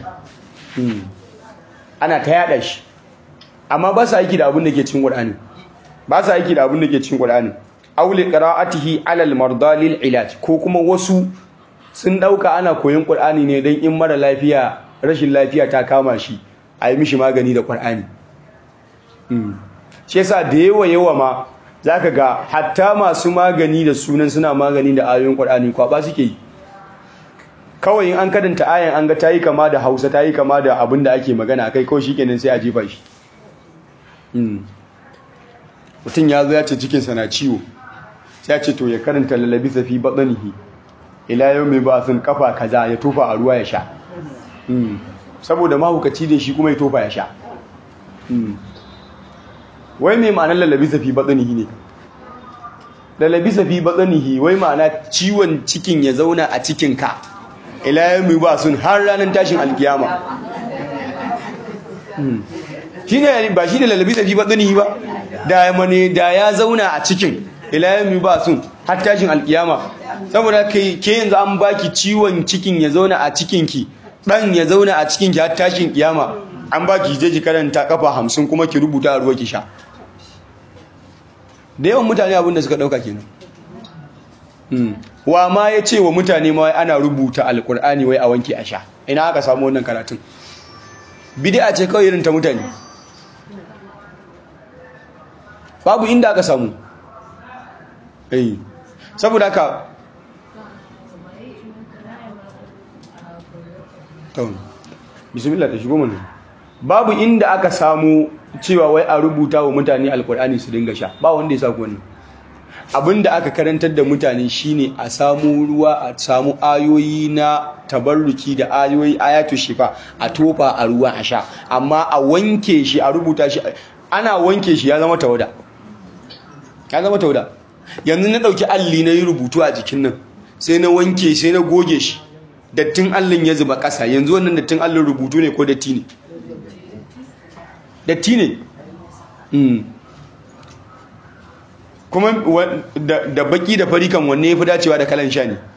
ana ta yada shi amma ba su aiki da abin da ke cikin Qur'ani ba su aiki da abin da ke cikin Qur'ani auli qira'atihi ala al-marda lil ilaj ko kuma wasu sun dauka ana koyon qur'ani ne dan in mara lafiya rashin lafiya ta kama shi a yi mishi magani da qur'ani mm shi yasa da yawa yawa ma zaka ga hatta masu magani da sunan suna magani da ayoyin qur'ani kwaba suke yi kawai in an kadanta ayan an ga tayi kama da Hausa tayi kama da abin da ake magana kai kawai shikenan sai a jefa shi mm mutum ya zo ya ce cikinsa na ciwo sai ce to ya karanta lalabi safi baɗanihi ila yau mai ba sun kafa kaza ya tofa a ruwa ya sha saboda mahukaci da shi kuma ya tofa ya sha wai mai ma'anar lalabi safi baɗanihi ne lalabi safi baɗanihi wai ma'ana ciwon cikin ya zauna a cikinka ila yau mai ba sun har ranar tashin alkiyama shi ne ba shi ne lalabi safi baɗanihi ba da da ya zauna a cikin ilayami ba sun har tashin alkiyama saboda ke yanzu an baki ciwon cikin ya zauna a cikinki dan ya zauna a cikinki har tashin kiyama an baki je ki karanta kafa hamsin kuma ki rubuta a ruwa ki sha da yawan mutane abin da suka dauka kenan wa ma ya ce wa mutane ma ana rubuta alkur'ani wai a wanke a sha ina aka samu wannan karatun bid'a ce kawai irin ta mutane babu inda aka samu eh saboda haka to bismillah ta shigo mana babu inda aka samu cewa wai a rubuta wa mutane alkur'ani su dinga sha ba wanda ya sa wannan abinda aka karantar da mutane shine a samu ruwa a samu ayoyi na tabarruki da ayoyi ayatu shifa a tofa a ruwa a sha amma a wanke shi a rubuta shi ana wanke shi ya zama tawada ya zama tauda yanzu na ɗauki alli na yi rubutu a jikin nan sai na wanke sai na goge shi dattin allin ya zuba ƙasa yanzu wannan dattin allin rubutu ne ko datti ne datti ne kuma da baki da fari kan wanne ya fi dacewa da kalan sha ne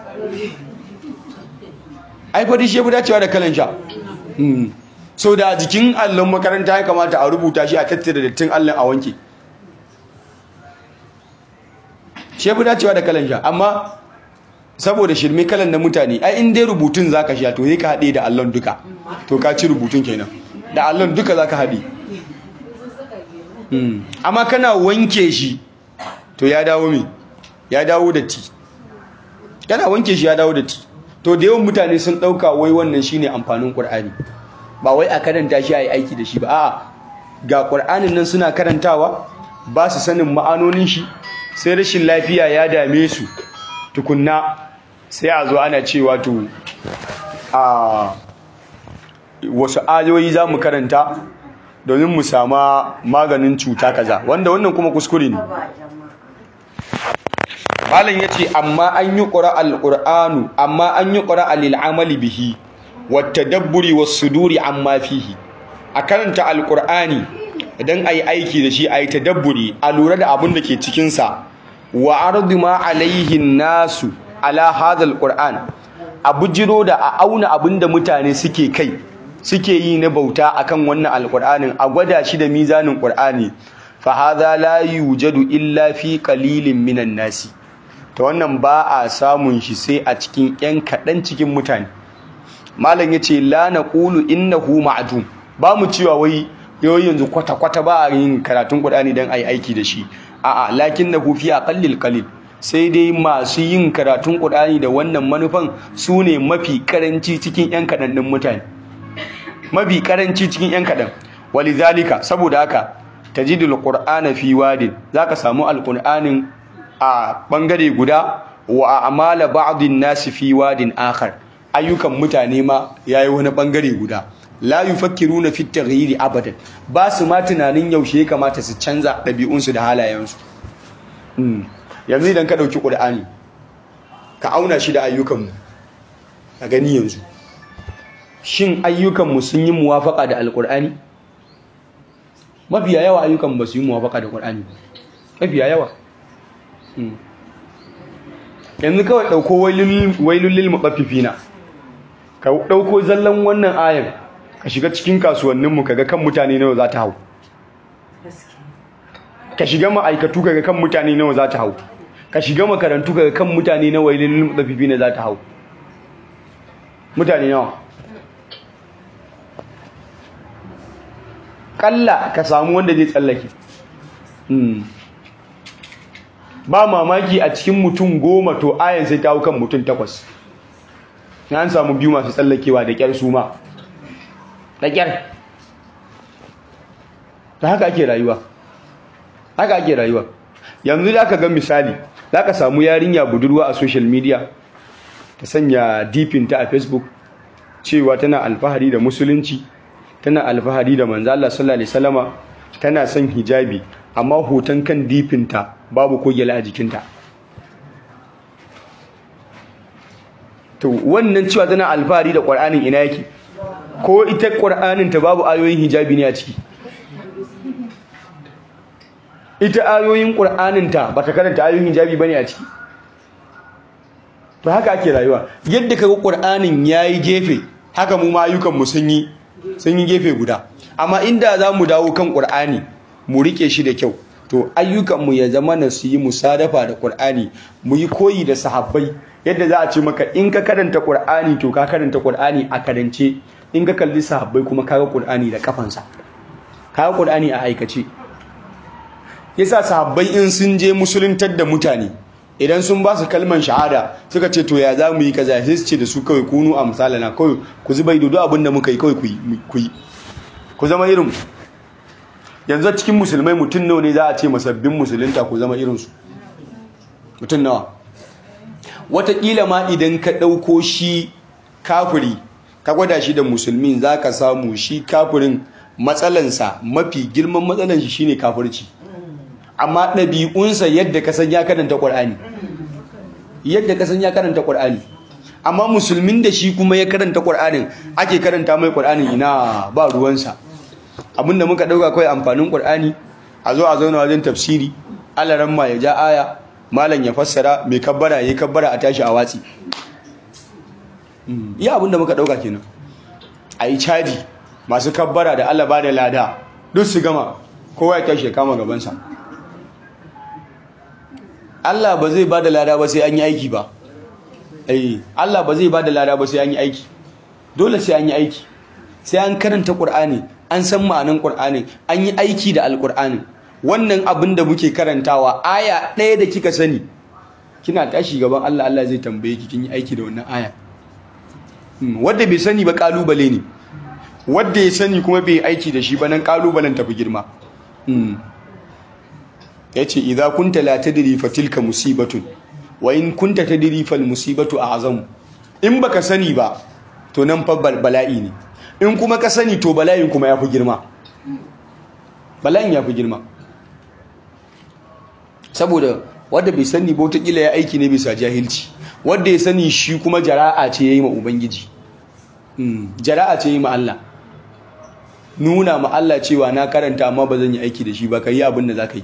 ai fari shi ya fi dacewa da kalan sha so da jikin allon makaranta ya kamata a rubuta shi a tattara dattin allon a wanke shi fi dacewa da kalan sha amma saboda shirme kalan na mutane ai in dai rubutun zaka sha to sai ka haɗe da allon duka to ka ci rubutun kenan da allon duka zaka haɗe amma kana wanke shi to ya dawo me ya dawo da ti kana wanke shi ya dawo da ti to da yawan mutane sun ɗauka wai wannan shine amfanin ƙur'ani ba wai a karanta shi a yi aiki da shi ba a'a ga ƙur'anin nan suna karantawa ba su sanin ma'anonin shi sai rashin lafiya ya dame su tukunna sai a zo ana cewa to a wasu ayoyi za mu karanta domin mu sama maganin cuta kaza wanda wannan kuma kuskure ne malam ya ce amma an yi ƙura al'ur'anu amma an yi ƙura al'amali bihi wata dabburi wasu duri amma fihi a karanta al'ur'ani idan a yi aiki da shi a yi tadabburi a lura da abin da ke cikinsa wa ardu ma alaihin nasu ala hadal qur'an a bujiro da a auna abin da mutane suke kai suke yi na bauta akan wannan alqur'anin a gwada shi da mizanin qur'ani fa hadha la yujadu illa fi qalilin minan nasi ta wannan ba a samun shi sai a cikin yan kaɗan cikin mutane malam yace la naqulu innahu ma'dum ba mu cewa wai yau yanzu kwata kwata ba a yin karatun qur'ani dan ai aiki da shi a'a lakinnahu fi aqallil qalil sai dai masu yin karatun qur'ani da wannan manufan su ne mafi karanci cikin yan kaɗan ɗin mutane mafi karanci cikin yan kaɗan walizalika saboda haka tajidul qur'ana fi wadin zaka samu alqur'anin a bangare guda wa amala ba'dhin nasi fi wadin akhar ayyukan mutane ma yayi wani bangare guda la yufakkiruna fi taghyiri abadan ba su ma tunanin yaushe ya kamata su canza ɗabi'unsu da halayensu yanzu idan ka ɗauki ƙur'ani ka auna shi da ayyukanmu a gani yanzu shin ayyukanmu sun yi muwafaka da alƙur'ani mafiya yawa ayyukan ba su yi muwafaka da ƙur'ani mafiya yawa yanzu kawai ɗauko wailulil maɓafifina ka ɗauko zallan wannan ayan ka shiga cikin kasuwanninmu kaga kan mutane nawa za ta hau ka shiga ma'aikatu kaga kan mutane nawa za ta hau ka shiga makarantu kaga kan mutane nawa wailulil maɓafifina za ta hau mutane nawa kalla ka samu wanda zai tsallake ba mamaki a cikin mutum goma to ayan sai ta kan mutum takwas na an samu biyu masu tsallakewa da kyar su ma da kyar ta haka ake rayuwa haka ake rayuwa yanzu da aka ga misali za ka samu yarinya budurwa a social media ta sanya dipinta a facebook cewa tana alfahari da musulunci tana alfahari da manzo Allah sallallahu alaihi wasallama tana son hijabi amma hoton kan difinta babu ko gyale a jikinta to wannan cewa tana alfahari da Qur'anin ina yake ko ita Qur'anin ta babu ayoyin hijabi ne a ciki ita ayoyin Qur'anin ta bata karanta ayoyin hijabi bane a ciki to haka ake rayuwa yadda kaga Qur'anin yayi gefe haka mu ma ayyukan mu sun yi sun yi gefe guda amma inda za mu dawo kan ƙur'ani mu riƙe shi da kyau to ayyukanmu ya zama na su yi musadafa da ƙur'ani mu yi koyi da sahabbai yadda za a ce maka in ka karanta ƙur'ani to ka karanta ƙur'ani a karance in ka kalli sahabbai kuma ka ga ƙur'ani da kafansa ka ga ƙur'ani a aikace yasa sahabbai in sun je musuluntar da mutane idan sun ba su kalman shahada suka ce to ya za mu yi kaza sai su ce da su kawai kunu a misalana kawai ku zuba ido duk abin da muka yi kawai ku yi ku zama irin yanzu cikin musulmai mutum nawa ne za a ce masabbin musulunta ku zama irinsu mutum nawa wataƙila ma idan ka ɗauko shi kafiri ka gwada shi da musulmin za ka samu shi kafirin matsalansa mafi girman matsalan shi shine kafirci amma ɗabi'unsa yadda ka san ya karanta ƙwar'ani yadda ka san ya karanta ƙwar'ani amma musulmin da shi kuma ya karanta ƙwar'anin ake karanta mai ƙwar'anin ina ba ruwansa abinda muka ɗauka kawai amfanin ƙwar'ani a zo a zauna wajen tafsiri alaran ma ya ja aya malam ya fassara mai kabbara ya yi kabbara a tashi a watsi iya abinda muka ɗauka kenan a yi caji masu kabbara da allah ba da lada duk su gama kowa ya tashi ya kama gabansa Allah ba zai ba da lada ba sai an yi aiki ba eh Allah ba zai ba da lada ba sai an yi aiki dole sai an yi aiki sai an karanta Qur'ani an san ma'anan Qur'ani an yi aiki da Al-Qur'ani wannan abin da muke karantawa aya ɗaya da kika sani kina tashi gaban Allah Allah zai tambaye ki kin yi aiki da wannan aya wanda bai sani ba kalubale ne wanda ya sani kuma bai aiki da shi ba nan kalubalen tafi girma ya ce idha kunta la tadri fa tilka musibatun wa in kunta tadri fal musibatu a'zam in baka sani ba to nan fa bala'i ne in kuma ka sani to bala'in kuma yafi girma bala'in yafi girma saboda wanda bai sani ba wata kila ya aiki ne bisa jahilci wanda ya sani shi kuma jara'a ce yayi ma ubangiji jara'a ce yayi ma Allah nuna ma Allah cewa na karanta amma ba zan yi aiki da shi ba kai abin da zaka yi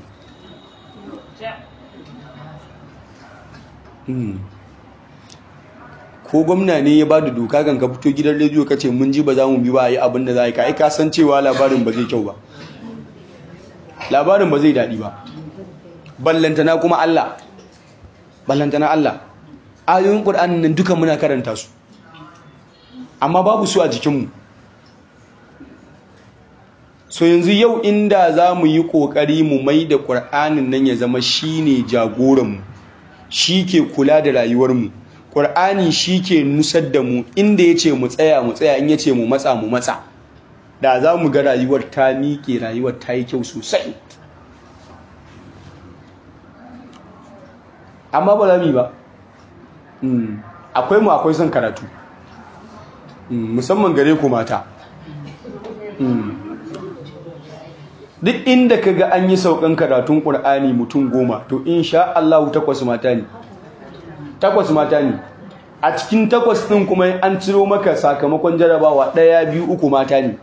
ko gwamna ne ya bada doka kan ka fito gidan rediyo ka ce mun ji ba za mu bi ba yi abin da za a yi ka ai ka san cewa labarin ba zai kyau ba labarin ba zai daɗi ba ballantana kuma Allah ballantana Allah ayoyin Qur'anin nan duka muna karanta su amma babu su a jikinmu so yanzu yau inda za mu yi ƙoƙari mu mai da ƙur'anin nan ya zama shi ne jagoranmu shi ke kula da rayuwarmu ƙur'ani shi ke nusar da mu inda ya ce mu tsaya mu tsaya in ya ce mu matsa mu matsa da za mu ga rayuwar ta miƙe rayuwar ta yi kyau sosai amma ba za mu yi ba akwai mu akwai son karatu musamman gare ku mata duk inda ka ga an yi saukan karatun ƙur'ani mutum goma to insha Allah takwas mata ne takwas mata ne a cikin takwas ɗin kuma an ciro maka sakamakon jarabawa ɗaya biyu uku mata ne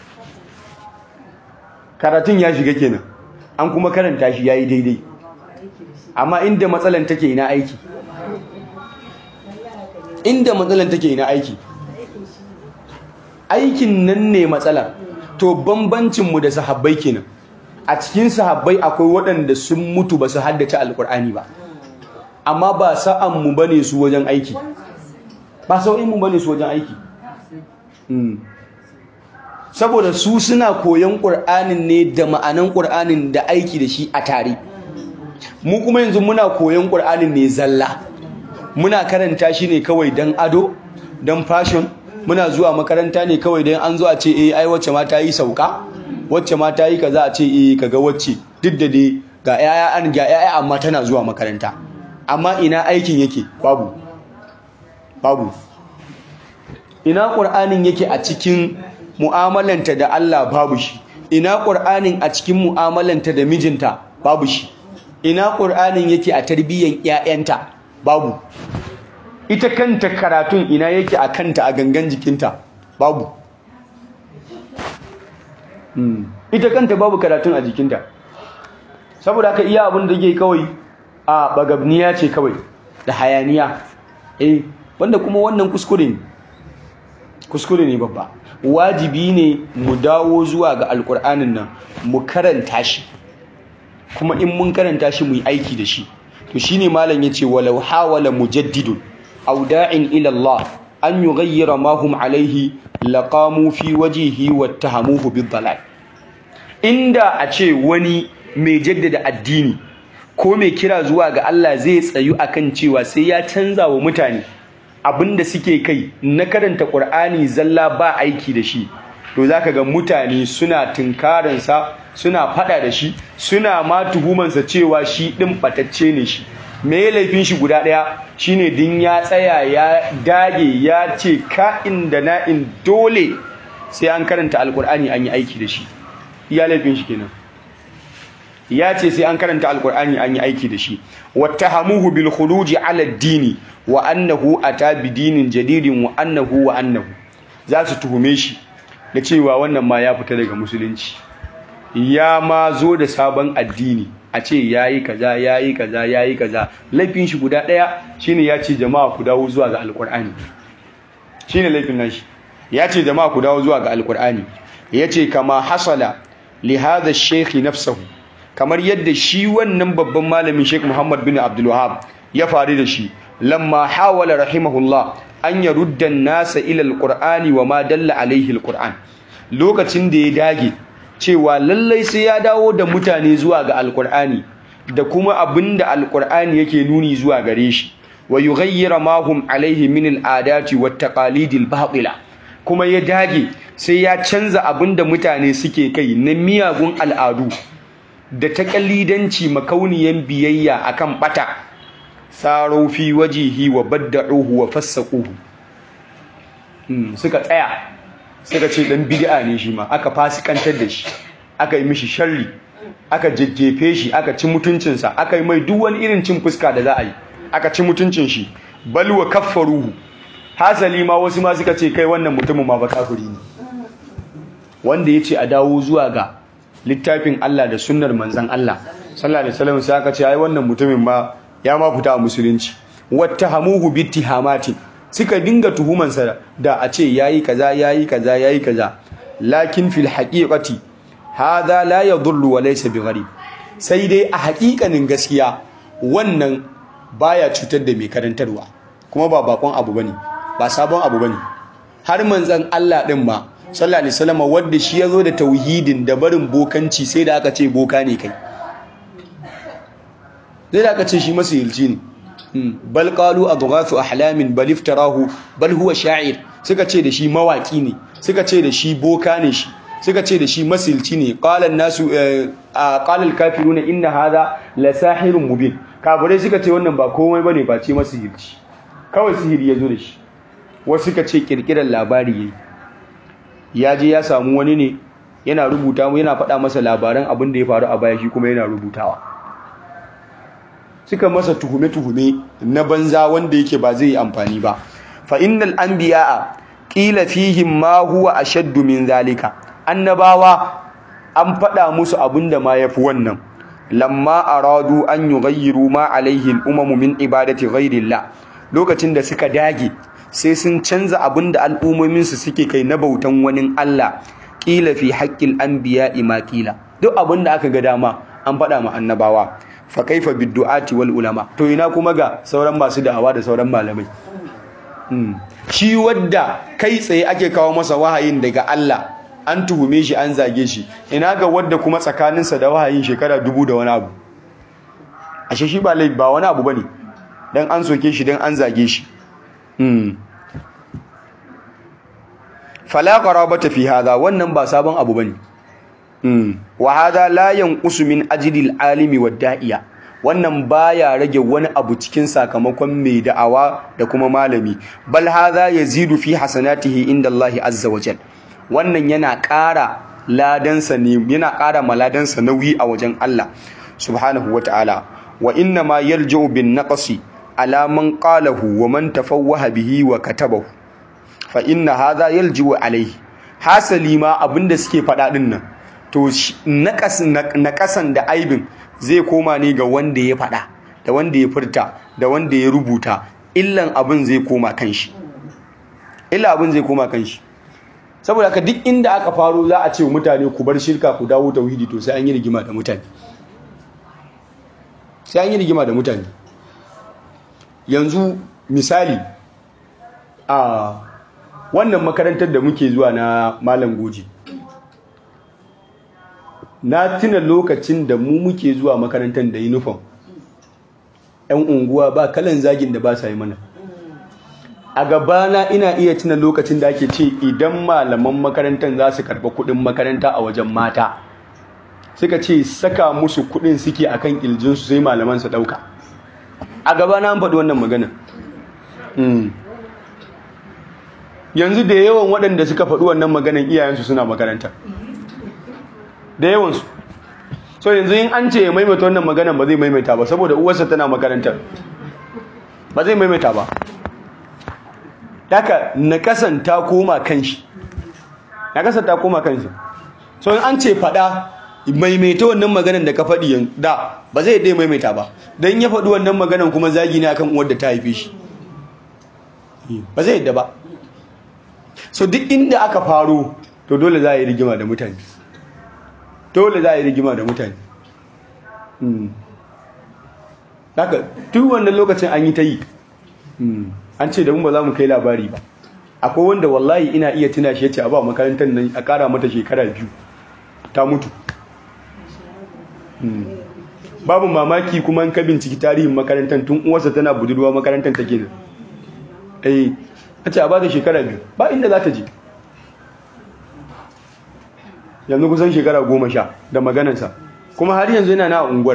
karatun ya shiga kenan an kuma karanta shi ya yi daidai amma inda matsalan take na aiki inda matsalan take na aiki aikin nan ne matsalar to bambancinmu da sahabbai kenan a cikin sahabbai akwai waɗanda sun mutu ba su haddace alkur'ani ba amma ba sa'anmu ba ne su wajen aiki ba sau'inmu ba ne su wajen aiki saboda su suna koyon ƙur'anin ne da ma'anan ƙur'anin da aiki da shi a tare mu kuma yanzu muna koyon ƙur'anin ne zalla muna karanta shi ne kawai don ado don fashion muna zuwa makaranta ne kawai don an zo a ce eh ai wacce ma ta yi sauka wacce ma ta yi kaza a ce eh kaga wacce duk da dai ga yaya an ga yaya amma tana zuwa makaranta amma ina aikin yake babu babu ina qur'anin yake a cikin mu'amalanta da Allah babu shi ina qur'anin a cikin mu'amalanta da mijinta babu shi ina qur'anin yake a tarbiyyan ƴaƴanta babu ita kanta karatun ina yake a kanta a gangan jikinta babu ita kanta babu karatun a jikinta saboda haka iya abin da ke kawai a bagabniya ce kawai da hayaniya eh wanda kuma wannan kuskure ne kuskure ne babba wajibi ne mu dawo zuwa ga alkur'anin nan mu karanta shi kuma in mun karanta shi mu yi aiki da shi to shine malam yace walau hawala mujaddidun أو داع إلى الله أن يغير ما هم عليه لقاموا في وجهه واتهموه بالضلال inda a ce wani mai jaddada addini ko mai kira zuwa ga Allah zai tsayu akan cewa sai ya canza wa mutane abinda suke kai na karanta Qur'ani zalla ba aiki da shi to zaka ga mutane suna tunkaransa suna fada da shi suna ma tuhumansa cewa shi din batacce ne shi me laifin shi guda ɗaya shine din ya tsaya ya dage ya ce ka'in da na'in dole sai an karanta alkur'ani an yi aiki da shi iya laifin shi kenan ya ce sai an karanta alkur'ani an yi aiki da shi wattahamuhu bil khuruji ala dini wa annahu ata bi dinin jadidin wa annahu wa annahu za su tuhume shi da cewa wannan ma ya fita daga musulunci ya ma zo da sabon addini a ce yayi kaza yayi kaza yayi kaza laifin shi guda daya shine ya ce jama'a ku dawo zuwa ga alkur'ani shine laifin nashi ya ce jama'a ku dawo zuwa ga alkur'ani yace kama hasala li hadha ash-shaykh nafsuhu kamar yadda shi wannan babban malamin Sheikh Muhammad bin Abdul Wahhab ya faru da shi lamma hawala rahimahullah an yarudda an-nasa ila al-qur'ani wa ma dalla alaihi al-qur'an lokacin da ya dage cewa lallai sai ya dawo da mutane zuwa ga alkur'ani da kuma abinda alkur'ani yake nuni zuwa gare shi wa yughayyira ma hum alaihi min al'adati wat taqalid al-batila kuma ya dage sai ya canza abinda mutane suke kai na miyagun al'adu da taqalidanci makauniyan biyayya akan bata saro fi wajihi wa badda'uhu wa fassaquhu suka tsaya suka ce dan bid'a ne shi ma aka fasikantar da shi aka yi mishi sharri aka jejjefe shi aka ci mutuncinsa aka yi mai duk wani irin cin fuska da za a yi aka ci mutuncin shi balwa kaffaruhu hasali ma wasu ma suka ce kai wannan mutumin ma ba kafiri ne wanda yace a dawo zuwa ga littafin Allah da sunnar manzon Allah sallallahu alaihi wasallam sai aka ce ai wannan mutumin ma ya ma fita a musulunci wattahamuhu bittihamatin suka dinga tuhumansa da a ce yayi kaza yayi kaza yayi kaza lakin fil haqiqati hadha la yadhurru wa laysa bigharib sai dai a haƙiƙanin gaskiya wannan baya cutar da mai karantarwa kuma ba bakon abu bane ba sabon abu bane har manzon Allah din ma sallallahu alaihi wasallam wanda shi yazo da tauhidin da barin bokanci sai da aka ce boka ne kai sai da aka ce shi masihirci ne bal qalu adghathu ahlamin bal iftarahu bal huwa sha'ir suka ce da shi mawaki ne suka ce da shi boka ne shi suka ce da shi masilci ne qala nasu qala al-kafiruna inna hadha la sahirun mubin kafirai suka ce wannan ba komai bane ba ce masihirci kawai sihiri yazo da shi wasu suka ce kirkirar labari yayi ya je ya samu wani ne yana rubuta mu yana faɗa masa labaran abin da ya faru a baya shi kuma yana rubutawa suka masa tuhume-tuhume na banza wanda yake ba zai yi amfani ba fa innal anbiya'a qila fihim ma huwa ashaddu min zalika annabawa an faɗa musu abinda ma yafi wannan lamma aradu an yughayyiru ma alaihi al-umamu min ibadati ghayrillah lokacin da suka dage sai sun canza abinda al'ummomin su suke kai na bautan wani Allah qila fi haqqil anbiya'i ma qila duk abinda aka ga dama an faɗa ma annabawa fa kaifa bidduati wal ulama to ina kuma ga sauran masu da'awa da sauran malamai shi wadda kai tsaye ake kawo masa wahayin daga Allah an tuhume shi an zage shi ina ga wadda kuma tsakaninsa da wahayin shekara dubu da wani abu ashe shi ba laifi ba wani abu bane dan an soke shi dan an zage shi fala qarabata fi hadha wannan ba sabon abu bane wa hadha la yanqusu min ajli alimi wad da'iya wannan baya rage wani abu cikin sakamakon mai da'awa da kuma malami bal hadha yazidu fi hasanatihi inda Allah azza wa jal wannan yana ƙara ladansa ne yana ƙara maladansa nauyi a wajen Allah subhanahu wata'ala wa inna ma yarji'u bin naqsi ala man qalahu wa man tafawwaha bihi wa katabahu fa inna hadha yarji'u alayhi hasali ma abinda suke faɗa din nan to naƙasan da aibin zai koma ne ga wanda ya faɗa da wanda ya furta da wanda ya rubuta illan abin zai koma kan shi illa abin zai koma kan shi saboda ka duk inda aka faro za a ce mutane ku bar shirka ku dawo tauhidi to sai an yi rigima da mutane sai an yi rigima da mutane yanzu misali a wannan makarantar da muke zuwa na malam goji na tuna lokacin da mu muke zuwa makarantar da uniform yan unguwa ba kalan zagin da ba sa yi mana a gabana ina iya tuna lokacin da ake ce idan malaman makarantar za su karɓa kuɗin makaranta a wajen mata suka ce saka musu kuɗin suke a kan ƙirjinsu sai malaman su ɗauka a gabana an faɗi wannan magana yanzu da yawan waɗanda suka faɗi wannan maganan iyayensu suna makaranta da yawansu so yanzu in an ce ya maimaita wannan maganan ba zai maimaita ba saboda uwarsa tana makarantar ba zai maimaita ba daga nakasan ta koma kanshi nakasan ta koma kanshi so in an ce fada maimaita wannan maganan da ka faɗi da ba zai dai maimaita ba don ya faɗi wannan maganan kuma zagi ne akan uwar da ta haife shi ba zai yadda ba so duk inda aka faro to dole za a yi rigima da mutane dole za a yi rigima da mutane haka duk wannan lokacin an yi ta yi an ce da mu ba za mu kai labari ba akwai wanda wallahi ina iya tuna shi ya ce a ba makarantar nan a kara mata shekara biyu ta mutu babu mamaki kuma ka binciki tarihin makarantar tun uwarsa tana budurwa makarantar take nan eh a ce a ba da shekara biyu ba inda za ta je yanzu kusan shekara goma sha da maganansa kuma har yanzu yana na unguwar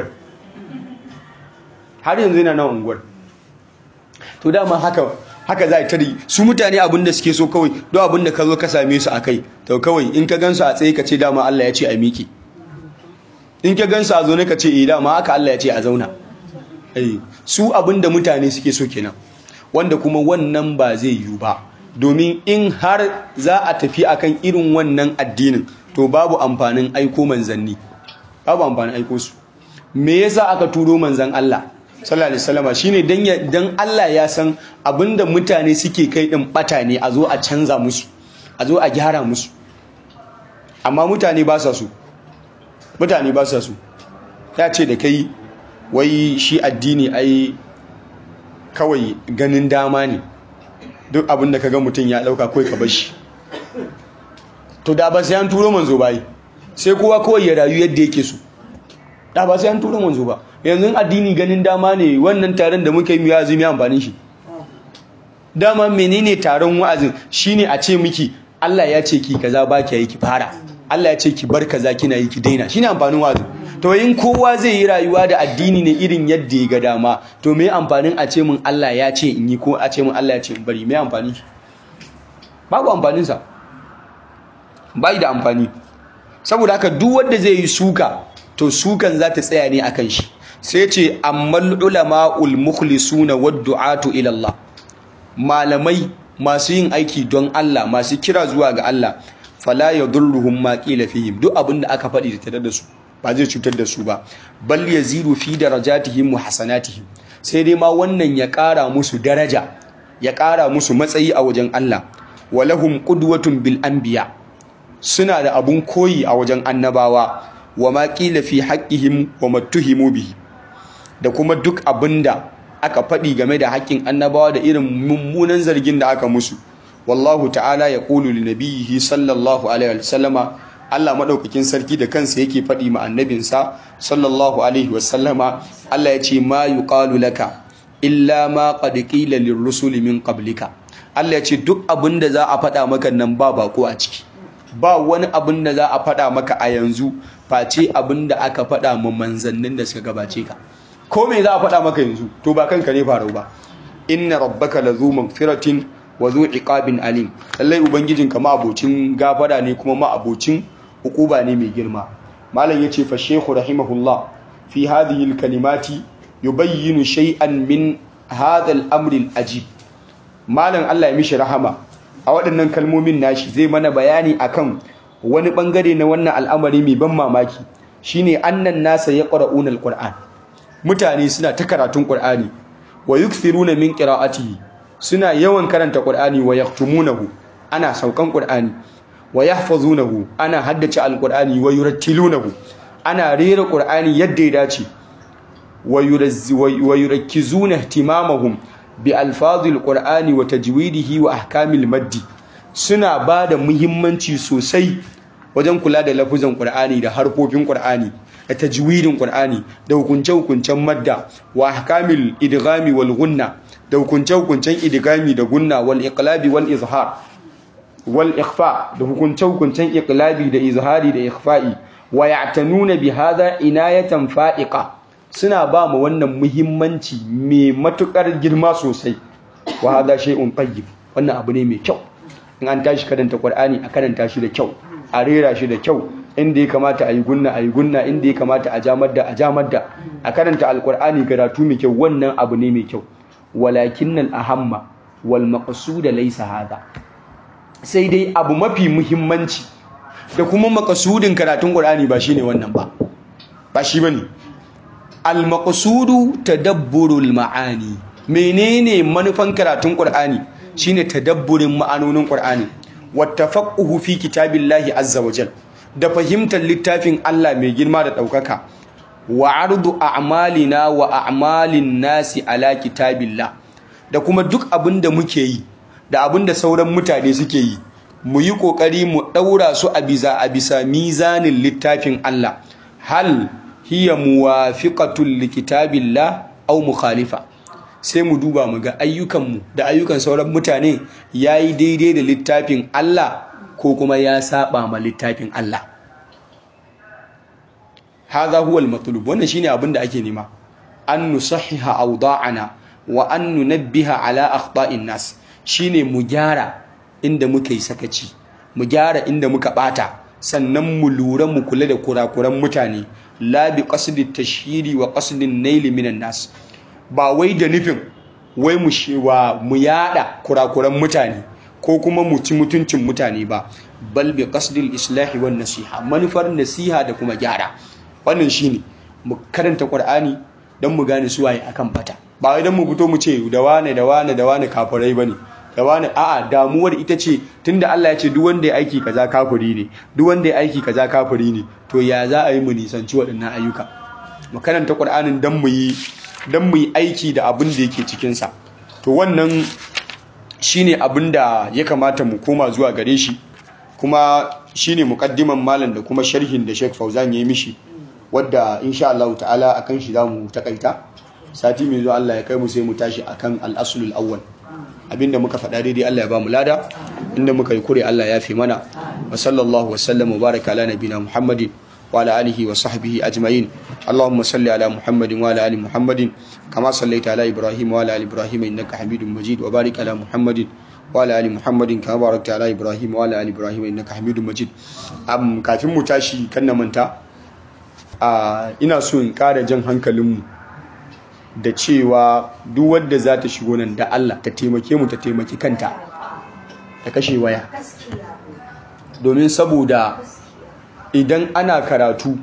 har yanzu yana na unguwar to dama haka haka za a tari su mutane abin da suke so kawai don abin da ka zo ka same su a kai to kawai in ka gansu a tsaye ka ce dama Allah ya ce a miƙe in ka gansu a zaune ka ce eh dama haka Allah ya ce a zauna su abin da mutane suke so kenan wanda kuma wannan ba zai yiwu ba domin in har za a tafi akan irin wannan addinin to babu amfanin aiko manzanni babu amfanin aiko su me yasa aka turo manzan Allah sallallahu alaihi wasallam shine dan dan Allah ya san abinda mutane suke kai din bata ne a zo a canza musu a zo a gyara musu amma mutane ba sa su mutane ba sa su ya ce da kai wai shi addini ai kawai ganin dama ne duk abinda kaga mutum ya dauka kai ka bar shi to da ba sai an turo manzo bai sai kowa kawai ya rayu yadda yake so da ba sai an turo manzo ba yanzu addini ganin dama ne wannan taron da muka yi mu yazumi amfanin shi dama menene taron wa'azin shine a ce miki Allah ya ce ki kaza ba ki yi ki fara Allah ya ce ki bar kaza kina yi ki daina shine amfanin wa'azin to in kowa zai yi rayuwa da addini ne irin yadda ya ga dama to me amfanin a ce min Allah ya ce in yi ko a ce min Allah ya ce in bari me amfani babu amfanin sa bai da amfani saboda haka duk wanda zai yi suka to sukan za ta tsaya ne akan shi sai ce ammal ulama'ul mukhlisuna wad du'atu ila Allah malamai masu yin aiki don Allah masu kira zuwa ga Allah fala yadurruhum ma qila fihim duk abin da aka faɗi da da su ba zai cutar da su ba bal yazidu fi darajatihim wa hasanatihim sai dai ma wannan ya ƙara musu daraja ya ƙara musu matsayi a wajen Allah walahum qudwatun bil anbiya suna da abun koyi a wajen annabawa wa ma qila fi haqqihim wa mattuhimu bihi da kuma duk abinda aka faɗi game da haƙƙin annabawa da irin mummunan zargin da aka musu wallahu ta'ala ya qulu li nabiyhi sallallahu alaihi wasallama Allah madaukakin sarki da kansa yake faɗi ma annabinsa sallallahu alaihi wasallama Allah ya ce ma yuqalu laka illa ma qad qila lirrusuli min qablika Allah ya ce duk abinda za a faɗa maka nan ba bako a ciki ba wani abin da za a faɗa maka a yanzu face abin da aka faɗa ma manzannin da suka gabace ka ko me za a faɗa maka yanzu to ba kanka ne faru ba inna rabbaka lazu magfiratin wa zu iqabin alim lallai ubangijin ka abocin gafara ne kuma ma abocin hukuba ne mai girma malam yace fa shaykhu rahimahullah fi hadhihi alkalimati yubayyinu shay'an min hadha al-amr al-ajib malam Allah ya mishi rahama a waɗannan kalmomin nashi zai mana bayani akan wani bangare na wannan al'amari mai ban mamaki shine annan nasa yaqra'una al-qur'an mutane suna ta karatun qur'ani wa yukthiruna min qira'atihi suna yawan karanta qur'ani wa yaktumunahu ana saukan qur'ani wa yahfazunahu ana haddace al-qur'ani wa yurattilunahu ana rera qur'ani yadda ya dace wa yurakkizuna ihtimamahum bi alfazil qur'ani wa tajwidihi wa ahkamil maddi suna bada muhimmanci sosai wajen kula da lafuzan qur'ani da harfofin qur'ani da tajwidin qur'ani da hukunce-hukuncen madda wa ahkamil idghami wal gunna da hukunce-hukuncen idghami da gunna wal iqlabi wal izhar wal ikhfa da hukunce-hukuncen iqlabi da izhari da ikhfa'i wa ya'tanuna bi hadha inayatan fa'iqa suna ba mu wannan muhimmanci mai matukar girma sosai wa hadha shay'un tayyib wannan abu ne mai kyau in an tashi karanta qur'ani a karanta shi da kyau a rera shi da kyau inda ya kamata a yi gunna a yi gunna inda ya kamata a jamar da a jamar da a karanta alqur'ani karatu mai kyau wannan abu ne mai kyau walakin al ahamma wal maqsud laysa hada sai dai abu mafi muhimmanci da kuma makasudin karatun qur'ani ba shine wannan ba ba shi bane al-maqsudu tadabburul ma'ani menene manufan karatun qur'ani shine tadabburin ma'anonin qur'ani wattafaqquhu fi kitabillahi azza wajal da fahimtar littafin Allah mai girma da daukaka wa ardu a'malina wa a'malin nasi ala kitabillah da kuma duk abinda muke yi da abinda sauran mutane suke yi mu yi kokari mu daura su a bisa a bisa mizanin littafin Allah hal hiya muwafiqatul likitabillah aw mukhalifa sai mu duba mu ga ayyukanmu da ayyukan sauran mutane yayi daidai da littafin Allah ko kuma ya saba ma littafin Allah hadha huwa al-matlub wannan shine abin da ake nema an nusahhiha awda'ana wa an nunabbiha ala akhta'in nas shine mu gyara inda muka yi sakaci mu gyara inda muka bata sannan mu lura mu kula da kurakuran mutane la bi qasdi tashhiri wa qasdi nail minan nas ba wai da nufin wai mu shewa mu yada kurakuran mutane ko kuma mu ci mutuncin mutane ba bal bi qasdi islahi wan nasiha manufar nasiha da kuma gyara wannan shine mu karanta qur'ani don mu gane su waye akan bata ba wai don mu fito mu ce da wane da wane da wane kafirai bane da wane a'a damuwar ita ce tunda Allah ya ce duk wanda ya aiki kaza kafiri ne duk wanda ya aiki kaza kafiri ne to ya za a yi mu nisanci waɗannan ayyuka mu karanta Qur'anin dan mu yi dan mu yi aiki da abin da yake cikin sa to wannan shine abin da ya kamata mu koma zuwa gare shi kuma shine muqaddiman malam da kuma sharhin da Sheikh Fauzan ya yi mishi wadda insha Allah ta'ala akan shi zamu takaita sati mai zuwa Allah ya kai mu sai mu tashi akan al-aslul awwal abinda muka faɗa daidai Allah ya ba mu lada inda muka yi kure Allah ya fi mana wa sallallahu wa sallam wa baraka ala nabina Muhammadin wa ala alihi wa sahbihi ajma'in Allahumma salli ala Muhammadin wa ala ali Muhammadin kama sallaita ala Ibrahim wa ala ali Ibrahim innaka Hamidum Majid wa barik ala Muhammadin wa ala ali Muhammadin kama barakta ala Ibrahim wa ala ali Ibrahim innaka Hamidum Majid am kafin mu tashi kan na manta a ina so in ƙara jan hankalinmu da cewa duk wadda za ta shigo nan da Allah ta taimake mu ta taimaki kanta ta kashe waya domin saboda idan ana karatu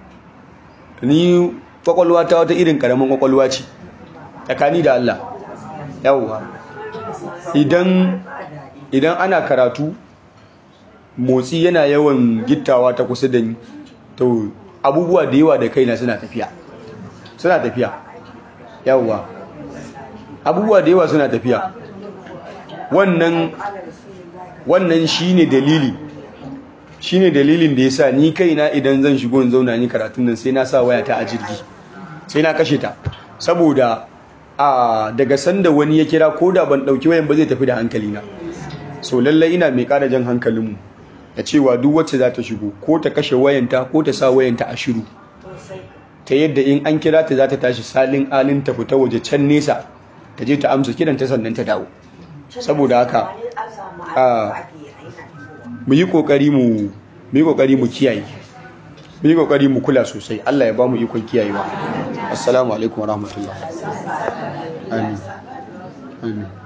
ni kwakwalwa ta wata irin karamin kwakwalwa ce tsakani da Allah yawwa idan idan ana karatu motsi yana yawan gittawa ta kusa da ni to abubuwa da yawa da kaina suna tafiya suna tafiya yawwa abubuwa da yawa suna tafiya wannan wannan shine dalili shine dalilin da yasa ni kaina idan zan shigo in zauna ni karatun nan sai na sa waya ta a jirgi sai na kashe ta saboda a daga sanda wani ya kira ko da ban dauki wayan ba zai tafi da hankali na so lallai ina mai kara jan hankalinmu da cewa duk wacce za ta shigo ko ta kashe wayanta ko ta sa wayanta a shiru ta yadda in an kira ta za ta tashi salin alin ta fita waje can nesa ta je ta amsa kiran ta sannan ta dawo saboda haka mu yi kokari mu mu yi kokari mu kiyaye mu yi kokari mu kula sosai Allah ya ba mu ikon kiyayewa assalamu alaikum warahmatullahi amin amin